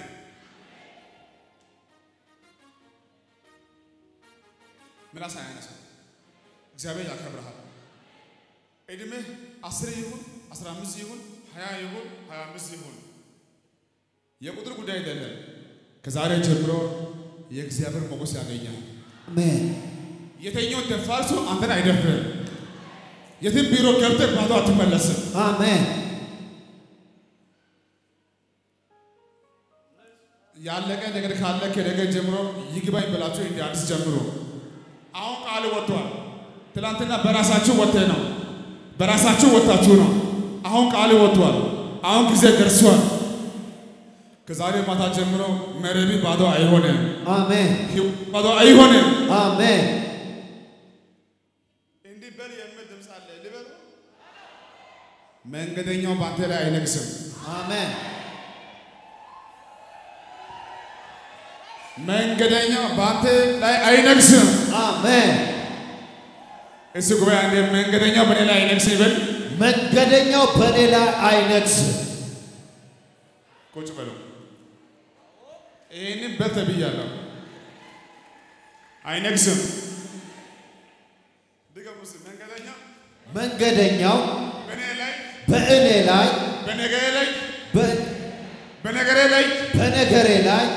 ምላስ አያነሳ። እግዚአብሔር ያከብርሃል። እድሜህ አስር ይሁን አስራ አምስት ይሁን ሀያ ይሁን ሀያ አምስት ይሁን የቁጥር ጉዳይ አይደለም። ከዛሬ ጀምሮ የእግዚአብሔር ሞገስ ያገኛል። አሜን የተኛው ደፋር ሰው አንተን አይደፍርም። የትም ቢሮ ገብተህ ባዶ አትመለስም። አሜን ያለቀ ነገር ካለ ከነገ ጀምሮ ይግባኝ ብላችሁ እንደ አዲስ ጀምሮ። አሁን ቃል ወጥቷል። ትናንትና በራሳችሁ ወጥተህ ነው፣ በራሳችሁ ወጥታችሁ ነው። አሁን ቃል ወጥቷል። አሁን ጊዜ ደርሷል። ከዛሬ ማታ ጀምሮ መረቢ ባዶ አይሆንም፣ አሜን ሕይወት ባዶ አይሆንም። አሜን እንዲህ በል የሚል ድምፅ አለ ልበል። መንገደኛው በአንተ ላይ አይነግስም። አሜን መንገደኛው በአንተ ላይ አይነግስም። አሜን እሱ ጉባኤ አንዴ መንገደኛው በእኔ ላይ አይነግስም ይበል። መንገደኛው በእኔ ላይ አይነግስም። ቁጭ በሉ። ይህንን በል ተብያለሁ። አይነግስም። ድገሙ እስኪ። መንገደኛ መንገደኛው በእኔ ላይ በእኔ ላይ በነገሬ ላይ በ- በነገሬ ላይ በነገሬ ላይ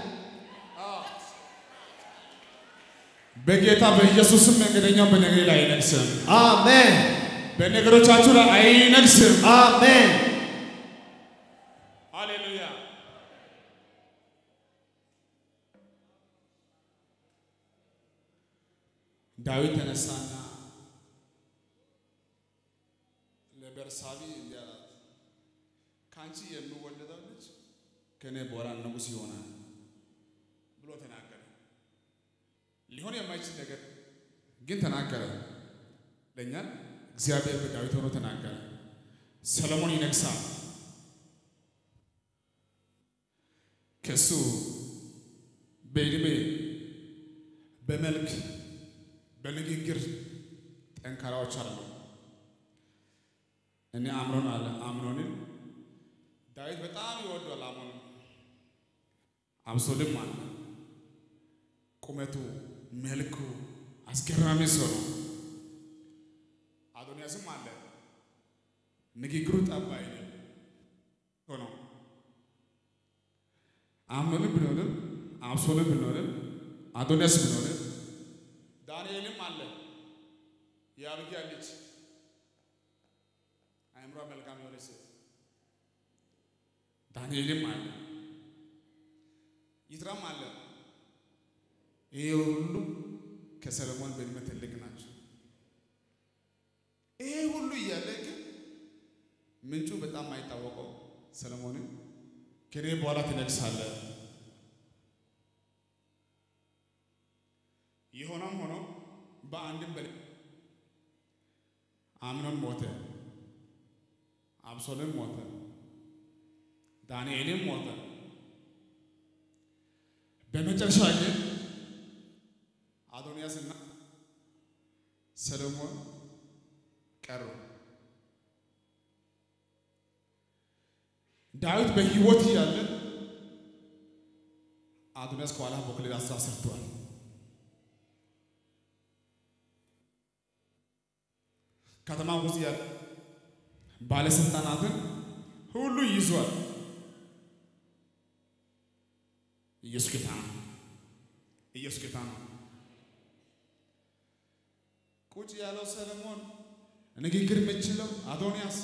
በጌታ በኢየሱስም መንገደኛው በነገሬ ላይ አይነግስም። አሜን በነገሮቻችሁ ላይ አይነግስም። አሜን ሃሌሉያ። ዳዊት ተነሳና ለቤርሳቤ እንዲህ አላት፣ ከአንቺ የሚወለደው ልጅ ከእኔ በኋላ ንጉሥ ይሆናል ብሎ ተናገረ። ሊሆን የማይችል ነገር ግን ተናገረ። ለእኛ እግዚአብሔር በዳዊት ሆኖ ተናገረ። ሰለሞን ይነግሳል። ከሱ በዕድሜ በመልክ በንግግር ጠንካራዎች አሉ። እኔ አምኖን አለ አምኖንን ዳዊት በጣም ይወዷል። አምኖን አብሶልም አለ ቁመቱ መልኩ አስገራሚ ሰው ነው። አዶንያስም አለ ንግግሩ ጠብ አይልም ሆነው አምኖንም ብንሆንም አብሶንም ብንሆንም አዶንያስ ብንሆንም ዳንኤልም አለ የአብጊያ ልጅ አእምሯ መልካም የሆነች ሴት ዳንኤልም አለ ይትራም አለ። ይሄ ሁሉ ከሰለሞን በዕድሜ ትልቅ ናቸው። ይሄ ሁሉ እያለ ግን ምንጩ በጣም አይታወቀው ሰለሞንን ከኔ በኋላ ትነግሳለህ። የሆነም ሆኖ በአንድም በሌ አምኖን ሞተ፣ አብሶልም ሞተ፣ ዳንኤልም ሞተ። በመጨረሻ ግን አዶንያስና ሰሎሞን ቀሩ። ዳዊት በሕይወት እያለ አዶንያስ ከኋላ በኩል አስራ ሰርቷል። ከተማ ውስጥ ያለ ባለስልጣናትን ሁሉ ይዟል። ኢየሱስ ጌታ ነው። ኢየሱስ ጌታ ነው። ቁጭ ያለው ሰለሞን ንግግር የምችለው አዶንያስ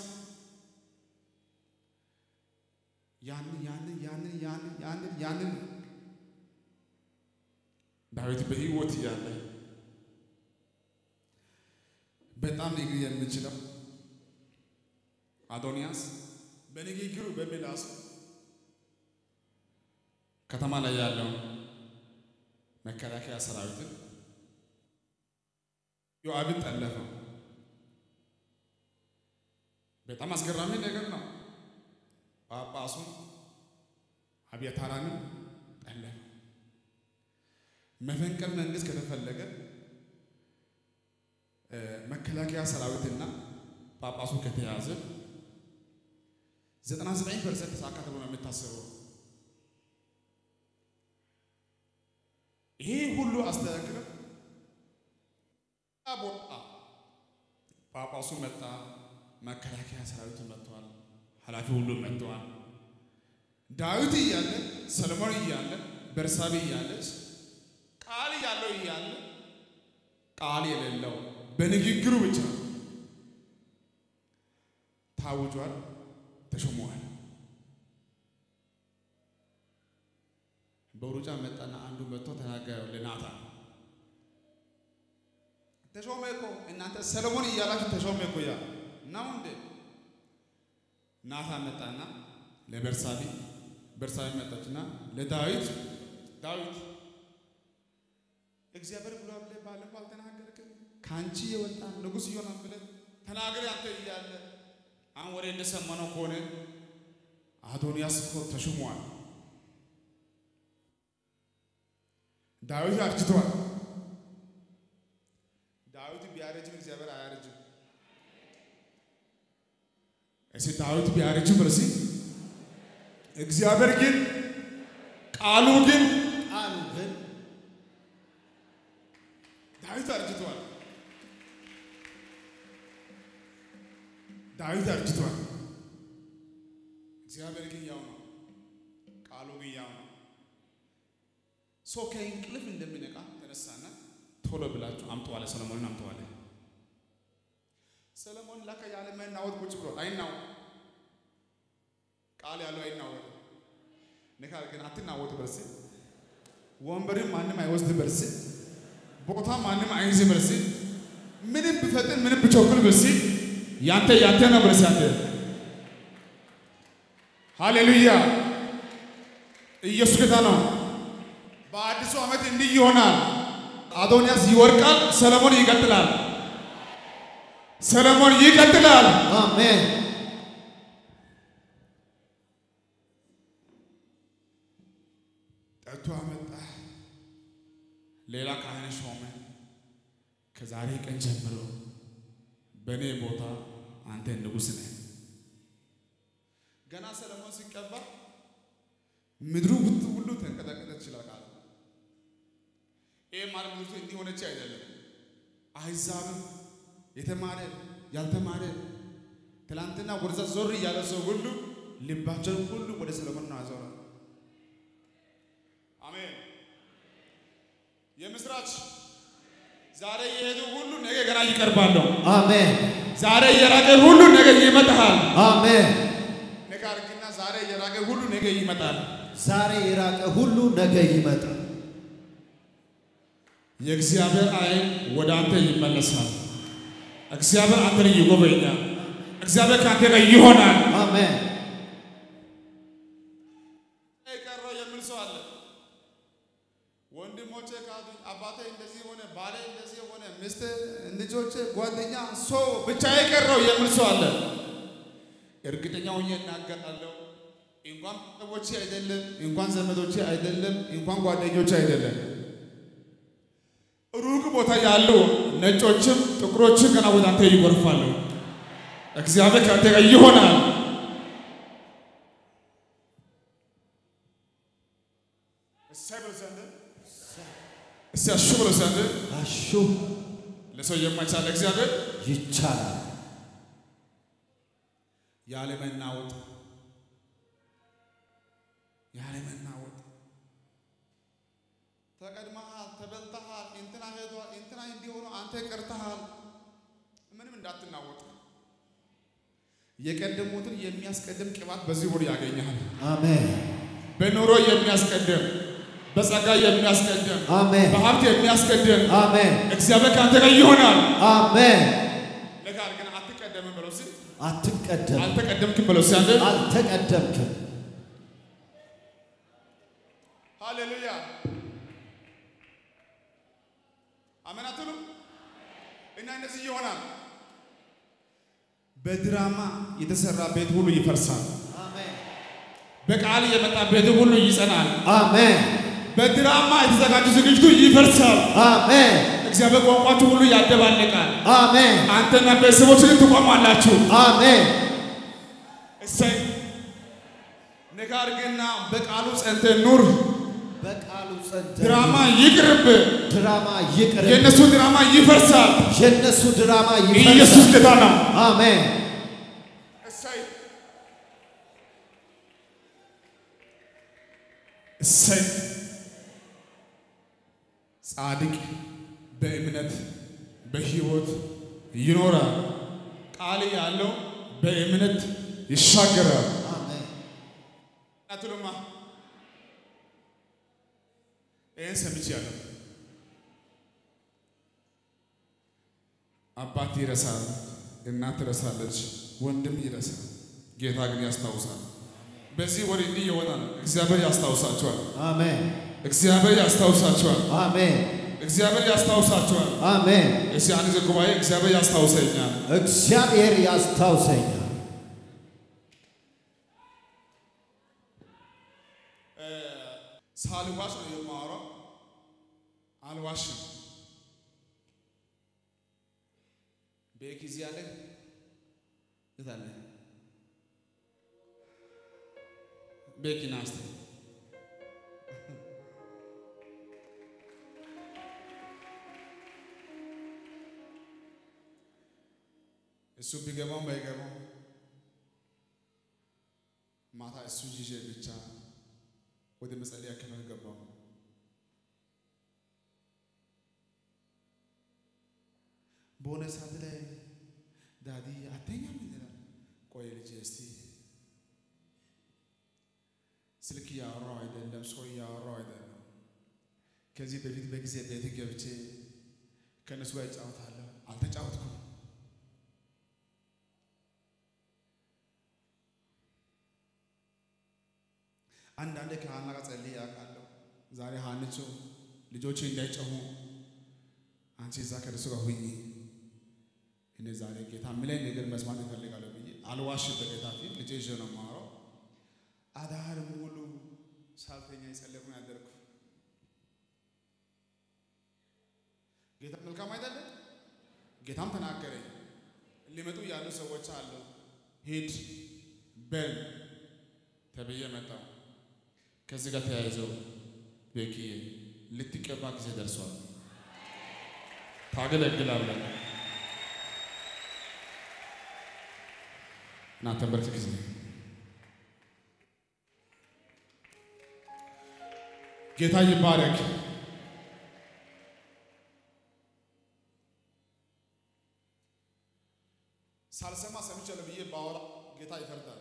ያንን ያንን ያንን ያንን ያንን ያንን ዳዊት በሕይወት እያለ በጣም ንግግር የምችለው አዶንያስ በንግግሩ በምላሱ ከተማ ላይ ያለው መከላከያ ሰራዊትን ዮአብን ጠለፈው። በጣም አስገራሚ ነገር ነው። ጳጳሱን አብያታራንም ጠለፈ። መፈንቅለ መንግስት ከተፈለገ መከላከያ ሰራዊትና ጳጳሱ ከተያዘ 99 ፐርሰንት ተሳካ ተብሎ ነው የሚታሰበው። ይሄ ሁሉ አስተካክለው ቦታ ጳጳሱ መጣ፣ መከላከያ ሰራዊቱ መጥተዋል፣ ኃላፊ ሁሉ መጥተዋል። ዳዊት እያለ ሰለሞን እያለ በርሳቤ እያለች ቃል ያለው እያለ ቃል የሌለው በንግግሩ ብቻ ታውጇል፣ ተሾሟል። በሩጫ መጣና አንዱ መጥቶ ተናገረው ለናታን ተሾመ እኮ እናንተ ሰለሞን እያላችሁ ተሾመ እኮ ያ ነው እንዴ? ናታን መጣና ለበርሳቢ በርሳቢ መጣችና ለዳዊት ዳዊት እግዚአብሔር ብሎ ብለህ ባለፈው አልተናገርክም? ከአንቺ የወጣ ንጉሥ ይሆናል ብለህ ተናገር አንተ እያለ አሁን ወሬ እንደሰማነው ከሆነ አዶንያስ እኮ ተሹሟል። ዳዊት አርጅቷል። ዳዊት ቢያረጅም እግዚአብሔር አያረጅም። እሺ ዳዊት ቢያረጅም በርሲ እግዚአብሔር ግን ቃሉ ግን ቃሉ ግን ዳዊት አርጅቷል። ዳዊት አርጅቷል። እግዚአብሔር ግን ያው ነው። ቃሉ ግን ያው ነው። ሰው ከእንቅልፍ እንደሚነቃ ተነሳና ቶሎ ብላችሁ አምጠዋለ ሰለሞንን አምጠዋለ። ሰለሞን ላከ ያለ መናወጥ ቁጭ ብሎ አይናወጥ ቃል ያለው አይናወጥ ንካል ግን አትናወጡ በርስ ወንበርን ማንም አይወስድ በርስ ቦታ ማንም አይይዝ በርስ ምንም ብፈጥን ምንም ብቸኩል በርስ ያንተ ያንተ ነው በርስ ያንተ ሃሌሉያ ኢየሱስ ጌታ ነው። በአዲሱ ዓመት እንዲህ ይሆናል። አዶንያስ ይወርቃል፣ ሰለሞን ይቀጥላል። ሰለሞን ይቀጥላል። አሜን ጠርቶ አመጣ። ሌላ ካህን ሾመ። ከዛሬ ቀን ጀምሮ በእኔ ቦታ አንተ ንጉሥ ነህ። ገና ሰለሞን ሲቀባ ምድሩ ሁሉ ሁሉ ተንቀጠቀጠች ይላል ቃሉ። ይህ ማለት ምድሩ እንዲህ ሆነች አይደለም። አሕዛብም የተማረ ያልተማረ ትላንትና ወደዛ ዞር እያለ ሰው ሁሉ ልባቸውን ሁሉ ወደ ሰለሞን ነው አዞረ። አሜን። የምስራች ዛሬ የሄዱ ሁሉ ነገ ገና ይቀርባሉ። አሜን ዛሬ የራቀ ሁሉ ነገ ይመጣል። አሜን ነገ አድርግና ዛሬ የራቀ ሁሉ ነገ ይመጣል። ዛሬ የራቀ ሁሉ ነገ ይመጣል። የእግዚአብሔር ዓይን ወደ አንተ ይመለሳል። እግዚአብሔር አንተን ይጎበኛል። እግዚአብሔር ከአንተ ጋር ይሆናል። አሜን የቀረው የሚል ሰው አለ። ወንድሞቼ ካዱኝ፣ አባቴ እንደዚህ ሆነ፣ ባሌ እንደዚህ ሆነ፣ ሚስት፣ ልጆቼ፣ ጓደኛ፣ ሰው ብቻ የቀረው የሚል ሰው አለ። እርግጠኛ ሆኜ እናገራለሁ። እንኳን ቤተሰቦቼ አይደለም፣ እንኳን ዘመዶቼ አይደለም፣ እንኳን ጓደኞቼ አይደለም፣ ሩቅ ቦታ ያሉ ነጮችም ጥቁሮችም ገና ወደ አንተ ይጎርፋሉ። እግዚአብሔር ከአንተ ጋር ይሆናል። እሰይ ብሎ ዘንድ እስቲ አሹ ብሎ ዘንድ አሹ ለሰው የማይቻል እግዚአብሔር ይቻላል። ያለ መናወጥ ያለ መናወጥ ተቀድመሃል፣ ተበልተሃል፣ እንትና ሄዷል፣ እንትና እንዲሆኑ አንተ ቀርተሃል። ምንም እንዳትናወጥ የቀደሙትን የሚያስቀድም ቅባት በዚህ ወር ያገኛል። አሜን በኑሮ የሚያስቀድም በጸጋ የሚያስቀድም አሜን በሀብት የሚያስቀድም አሜን እግዚአብሔር ከአንተ ጋር ይሆናል። አሜን። ነገር ግን አትቀደምም ብለው ሲል አትቀደም፣ አልተቀደምክም ብለው ሲል አንተ አልተቀደምክም። ሃሌሉያ አሜን አትሉ እና እንደዚህ ይሆናል። በድራማ የተሰራ ቤት ሁሉ ይፈርሳል። አሜን በቃል የመጣ ቤት ሁሉ ይጸናል። አሜን በድራማ የተዘጋጀ ዝግጅቱ ይፈርሳል። አሜን እግዚአብሔር ቋንቋችሁ ሁሉ ያደባልቃል። አሜን አንተና ቤተሰቦች ግን ትቆማላችሁ። አሜን እሰይ ነገር ግና በቃሉ ጸንተህ ኑር። በቃሉ ጸንተ ድራማ ይቅርብ። ድራማ ይቅር፣ የእነሱ ድራማ ይፈርሳል። የእነሱ ድራማ ኢየሱስ ይፈርሳል። ጌታ ነው። አሜን እሰይ እሰይ ጻድቅ በእምነት በሕይወት ይኖራል። ቃል ያለው በእምነት ይሻገራል። አሜን። አትሉማ ይህን ሰምቻለሁ። አባት ይረሳል፣ እናት ትረሳለች፣ ወንድም ይረሳል፣ ጌታ ግን ያስታውሳል። በዚህ ወር እንዲህ ይሆናል። እግዚአብሔር ያስታውሳቸዋል። አሜን። እግዚአብሔር ያስታውሳቸዋል። አሜን። እግዚአብሔር ያስታውሳቸዋል። አሜን። እስቲ አንድ ጊዜ ጉባኤ እግዚአብሔር ያስታውሰኛል። እግዚአብሔር ያስታውሰኛል። ሳልዋሽ ነው የማወራው፣ አልዋሽም። በጊዜ አለ እታለ ቤኪና እስቲ እሱ ቢገባውም ባይገባው ማታ እሱ ይዤ ብቻ ወደ መጸለያ ክፍል ገባሁ። በሆነ ሰዓት ላይ ዳዲ አተኛም ይላል። ቆይ ልጄ እስቲ ስልክ እያወራሁ አይደለም፣ ሰው እያወራሁ አይደለም። ከዚህ በፊት በጊዜ ቤት ገብቼ ከእነሱ ጋር እጫወታለሁ። አልተጫወትኩም። አንዳንዴ ከሀና ጋር ጸልዬ ያውቃለሁ። ዛሬ ሀንቾ ልጆቼ እንዳይጨሁ አንቺ እዛ ከእነሱ ጋር ሁኚ፣ እኔ ዛሬ ጌታ የሚለኝ ነገር መስማት እፈልጋለሁ ብዬ አልዋሽም። በጌታ ፊት ልጄ ይዤ ነው የማወራው። አዳር ሙሉ ሳልተኛ የጸለይኩ ነው ያደርኩ። ጌታ መልካም አይደለም? ጌታም ተናገረኝ። ሊመጡ ያሉ ሰዎች አሉ። ሂድ በል ተብዬ መጣሁ። ከዚህ ጋር ተያይዘው ቤኪዬ ልትቀባ ጊዜ ደርሷል። ታገለግላለህ እና ተንበርክክ ጊዜ ጌታ ይባረክ። ሳልሰማ ሰምቻለሁ ብዬ ባወራ ጌታ ይፈርዳል።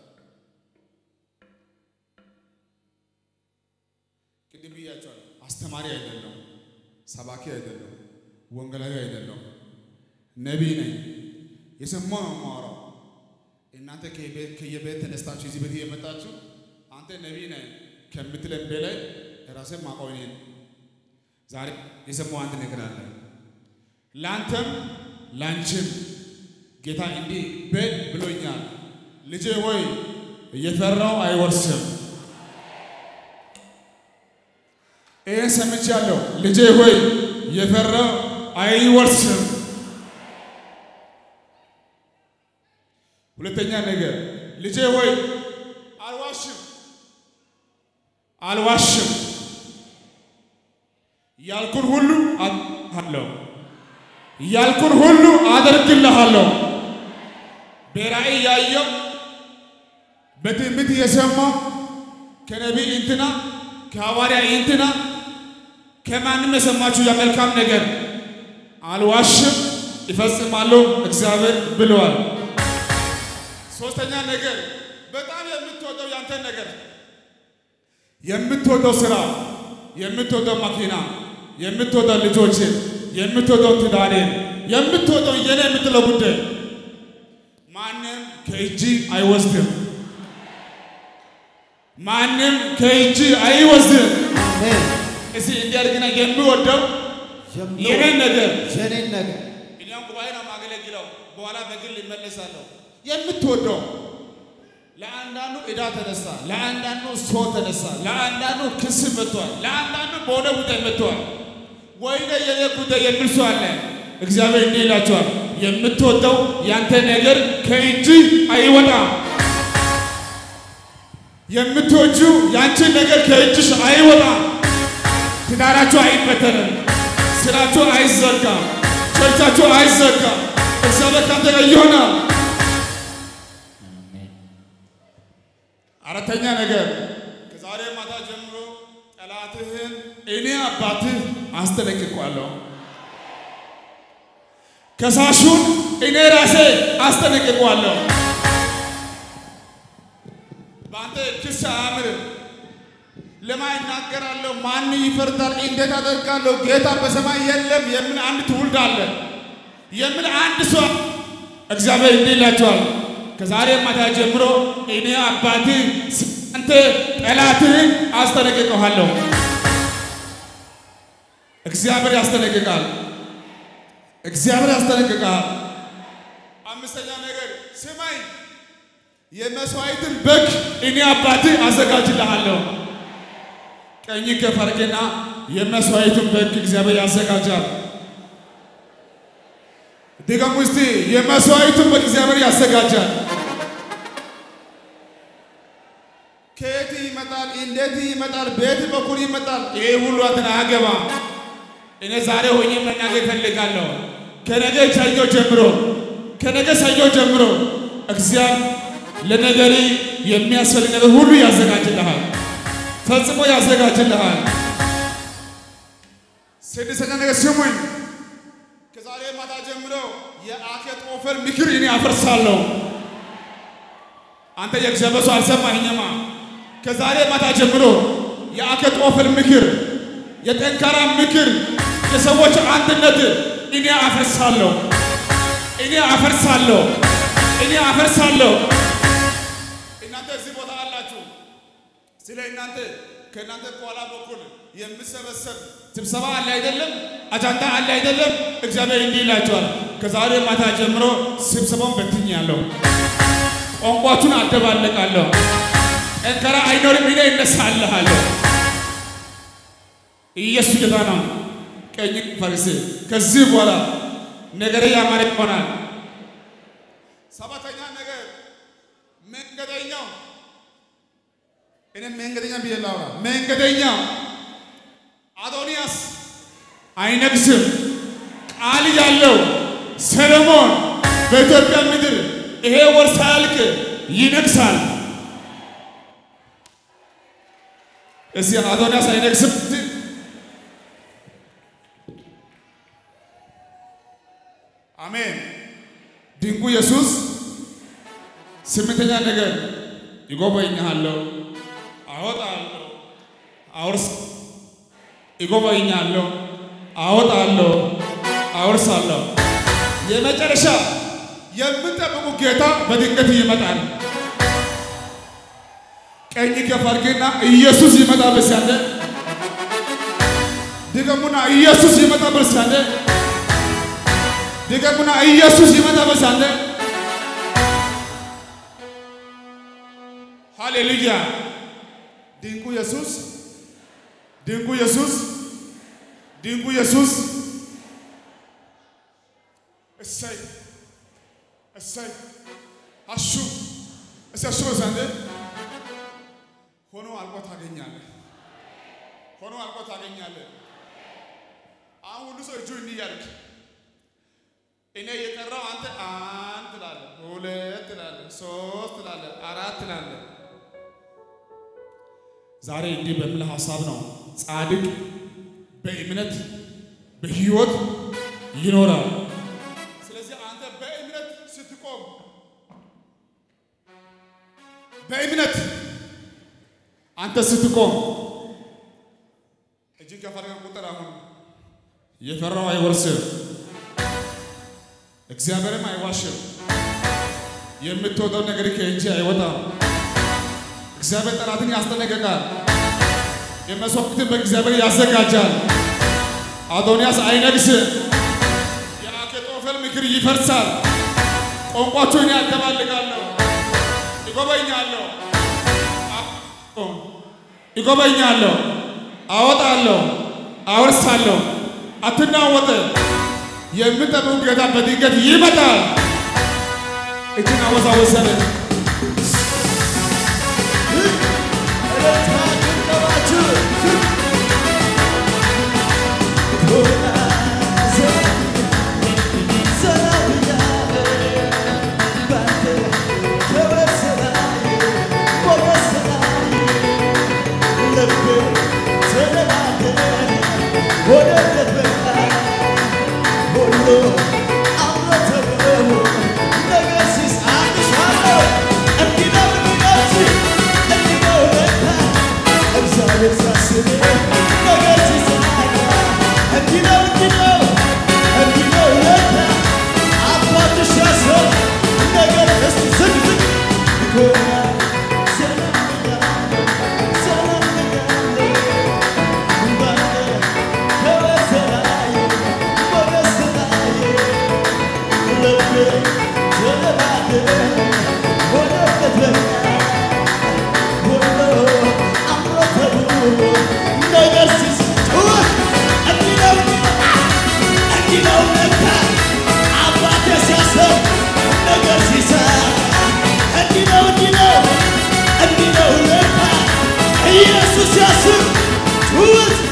ቅድም ብያቸዋለሁ። አስተማሪ አይደለም፣ ሰባኪ አይደለም፣ ወንጌላዊ አይደለም፣ ነቢይ ነኝ። የሰማው ነው የማወራው። እናንተ ከየቤት ተነስታችሁ እዚህ ቤት የመጣችሁ አንተ ነቢይ ነህ ከምትለን በላይ ራሴን ማውቀው እኔ ነኝ። ዛሬ የሰማው አንድ ነገር አለ። ለአንተም ለአንቺም ጌታ እንዲህ በል ብሎኛል። ልጄ ሆይ እየፈራው አይወርስም። ይህን ሰምቻለሁ። ልጄ ሆይ የፈራው አይወርስም። ሁለተኛ ነገር ልጄ ሆይ አልዋሽም አልዋሽም ያልኩን ሁሉ አደርግልሃለሁ ያልኩን ሁሉ አደርግልሃለሁ። በራእይ ያየው በትንቢት የሰማው ከነቢይ እንትና ከሐዋርያ እንትና ከማንም የሰማችሁ የመልካም ነገር አልዋሽም፣ ይፈጽማለሁ እግዚአብሔር ብለዋል። ሶስተኛ ነገር በጣም የምትወደው ያንተን ነገር የምትወደው ስራ፣ የምትወደው መኪና፣ የምትወደው ልጆችን፣ የምትወደው ትዳሬን፣ የምትወደው የኔ የምትለው ጉዳይ ማንም ከእጅ አይወስድም። ማንም ከእጅ አይወስድም። አሜን። እስቲ እንዲያድግና የሚወደው የኔን ነገር የኔን ነገር እኛም ጉባኤ ነው የማገለግለው። በኋላ በግል ይመለሳለሁ። የምትወደው ለአንዳንዱ ዕዳ ተነሳ፣ ለአንዳንዱ ሰው ተነሳ፣ ለአንዳንዱ ክስ መጥቷል፣ ለአንዳንዱ በሆነ ጉዳይ መጥቷል። ወይኔ የኔ ጉዳይ የሚል ሰው አለ። እግዚአብሔር እንዲህ ይላቸዋል፣ የምትወደው ያንተ ነገር ከእጅ አይወጣም። የምትወጁ ያንቺ ነገር ከእጅሽ አይወጣም። ትዳራችሁ አይበተንም፣ ስራችሁ አይዘጋም፣ ቸርቻችሁ አይዘጋም። እግዚአብሔር ካንተ ጋር ይሆናል። አራተኛ ነገር ከዛሬ ማታ ጀምሮ ጠላትህን እኔ አባትህ አስጠነቅቋለሁ። ከሳሹን እኔ ራሴ አስጠነቅቀዋለሁ። በአንተ ክስ አያምርም። ለማን እናገራለሁ? ማን ይፈርዳል? እንዴት አደርጋለሁ? ጌታ በሰማይ የለም የምን አንድ ትውልድ አለ የምን አንድ ሰው እግዚአብሔር እንዲህ ይላቸዋል። ከዛሬ ማታ ጀምሮ እኔ አባቴ አንተ ጠላትህን አስጠነቅቀዋለሁ። እግዚአብሔር ያስጠነቅቃል። እግዚአብሔር ያስጠነቅቃል። አምስተኛ ነገር ስማኝ፣ የመስዋዕትን በግ እኔ አባቴ አዘጋጅልሃለሁ። ቀኝ ከፍ አድርግና የመስዋዕቱን በግ እግዚአብሔር ያዘጋጃል። ድገሙ እስቲ፣ የመስዋዕቱን በግ እግዚአብሔር ያዘጋጃል። ከየት ይመጣል? እንዴት ይመጣል? በየት በኩል ይመጣል? ይሄ ሁሉ አንተን አያገባም። እኔ ዛሬ ሆኜ መናገር እፈልጋለሁ። ከነገ ሰኞ ጀምሮ ከነገ ሰኞ ጀምሮ እግዚአብሔር ለነገሪ የሚያስፈልግ ነገር ሁሉ ያዘጋጅልሃል፣ ፈጽሞ ያዘጋጅልሃል። ስድስተኛ ነገር ስሙኝ። ከዛሬ ማታ ጀምሮ የአኬጦፌል ምክር እኔ አፈርሳለሁ። አንተ የእግዚአብሔር ሰው አልሰማኸኝማ? ከዛሬ ማታ ጀምሮ የአኬጦፌል ምክር፣ የጠንካራ ምክር፣ የሰዎች አንድነት እኔ አፈርሳለሁ። እኔ አፈርሳለሁ። እኔ አፈርሳለሁ። እናንተ እዚህ ቦታ አላችሁ። ስለ እናንተ ከእናንተ ከኋላ በኩል የምሰበሰብ ስብሰባ አለ አይደለም? አጃንዳ አለ አይደለም? እግዚአብሔር እንዲህ ይላቸዋል። ከዛሬ ማታ ጀምሮ ስብሰባውን በትኛለሁ። ቋንቋችሁን አደባለቃለሁ። ጠንካራ አይኖርም። እኔ እነሳልሃለሁ። ኢየሱስ ጌታ ነው። ቀኝ ፈሪስ ከዚህ በኋላ ነገሬ ያማረ ይሆናል። ሰባተኛ ነገር መንገደኛው እኔ መንገደኛ ብዬ ላውራ። መንገደኛው አዶንያስ አይነግስም። ቃል ያለው ሰለሞን በኢትዮጵያ ምድር ይሄ ወር ሳያልቅ ይነግሳል። እስቲ አዶንያስ አይነግስም። አሜን። ድንቁ ኢየሱስ ስምንተኛ ነገር ይጎበኛለሁ፣ አወጣለሁ፣ አውርስ ይጎበኛለሁ፣ አወጣለሁ፣ አወርሳለሁ። የመጨረሻ የምጠብቁ ጌታ በድንገት ይመጣል። ቀኝ ከፍ አድርግና ኢየሱስ ይመጣ በሲያለ ድገሙና ኢየሱስ ይመጣ በሲያለ ድገሙና ኢየሱስ ይመጣ በሲያለ ሃሌሉያ! ድንቁ ኢየሱስ ድንቁ ኢየሱስ ድንቁ ኢየሱስ እሰይ እሰይ አሹ እሰይ አሹ በሳንደ ሆኖ አልቆ ታገኛለህ። ሆኖ አልቆ ታገኛለህ። አሁን ሁሉ ሰው እጁ እንዲህ እያልክ እኔ የቀረው አንተ አንድ ትላለህ፣ ሁለት ትላለህ፣ ሶስት ትላለህ፣ አራት ትላለህ። ዛሬ እንዲህ በሚል ሀሳብ ነው ጻድቅ በእምነት በሕይወት ይኖራል። ስለዚህ አንተ በእምነት ስትቆም በእምነት አንተ ስትቆም እጅግ ከፈረገ ቁጥር አሁን የፈራው አይወርስም፣ እግዚአብሔርም አይዋሽም። የምትወደው ነገር ከእጅ አይወጣም። እግዚአብሔር ጠላትን ያስጠነቅቃል። የመስዋዕትን በእግዚአብሔር ያዘጋጃል። አዶንያስ አይነግስም። የአኬጦፌል ምክር ይፈርሳል። ቋንቋቸውን ያደባልቃለሁ። ይጎበኛለሁ፣ ይጎበኛለሁ፣ አወጣለሁ፣ አወርሳለሁ። አትናወጥ። የምጠብቁ ጌታ በድንገት ይመጣል። እጅን አወዛወዘለ Oh ኢየሱስ ያስብ ጩኸት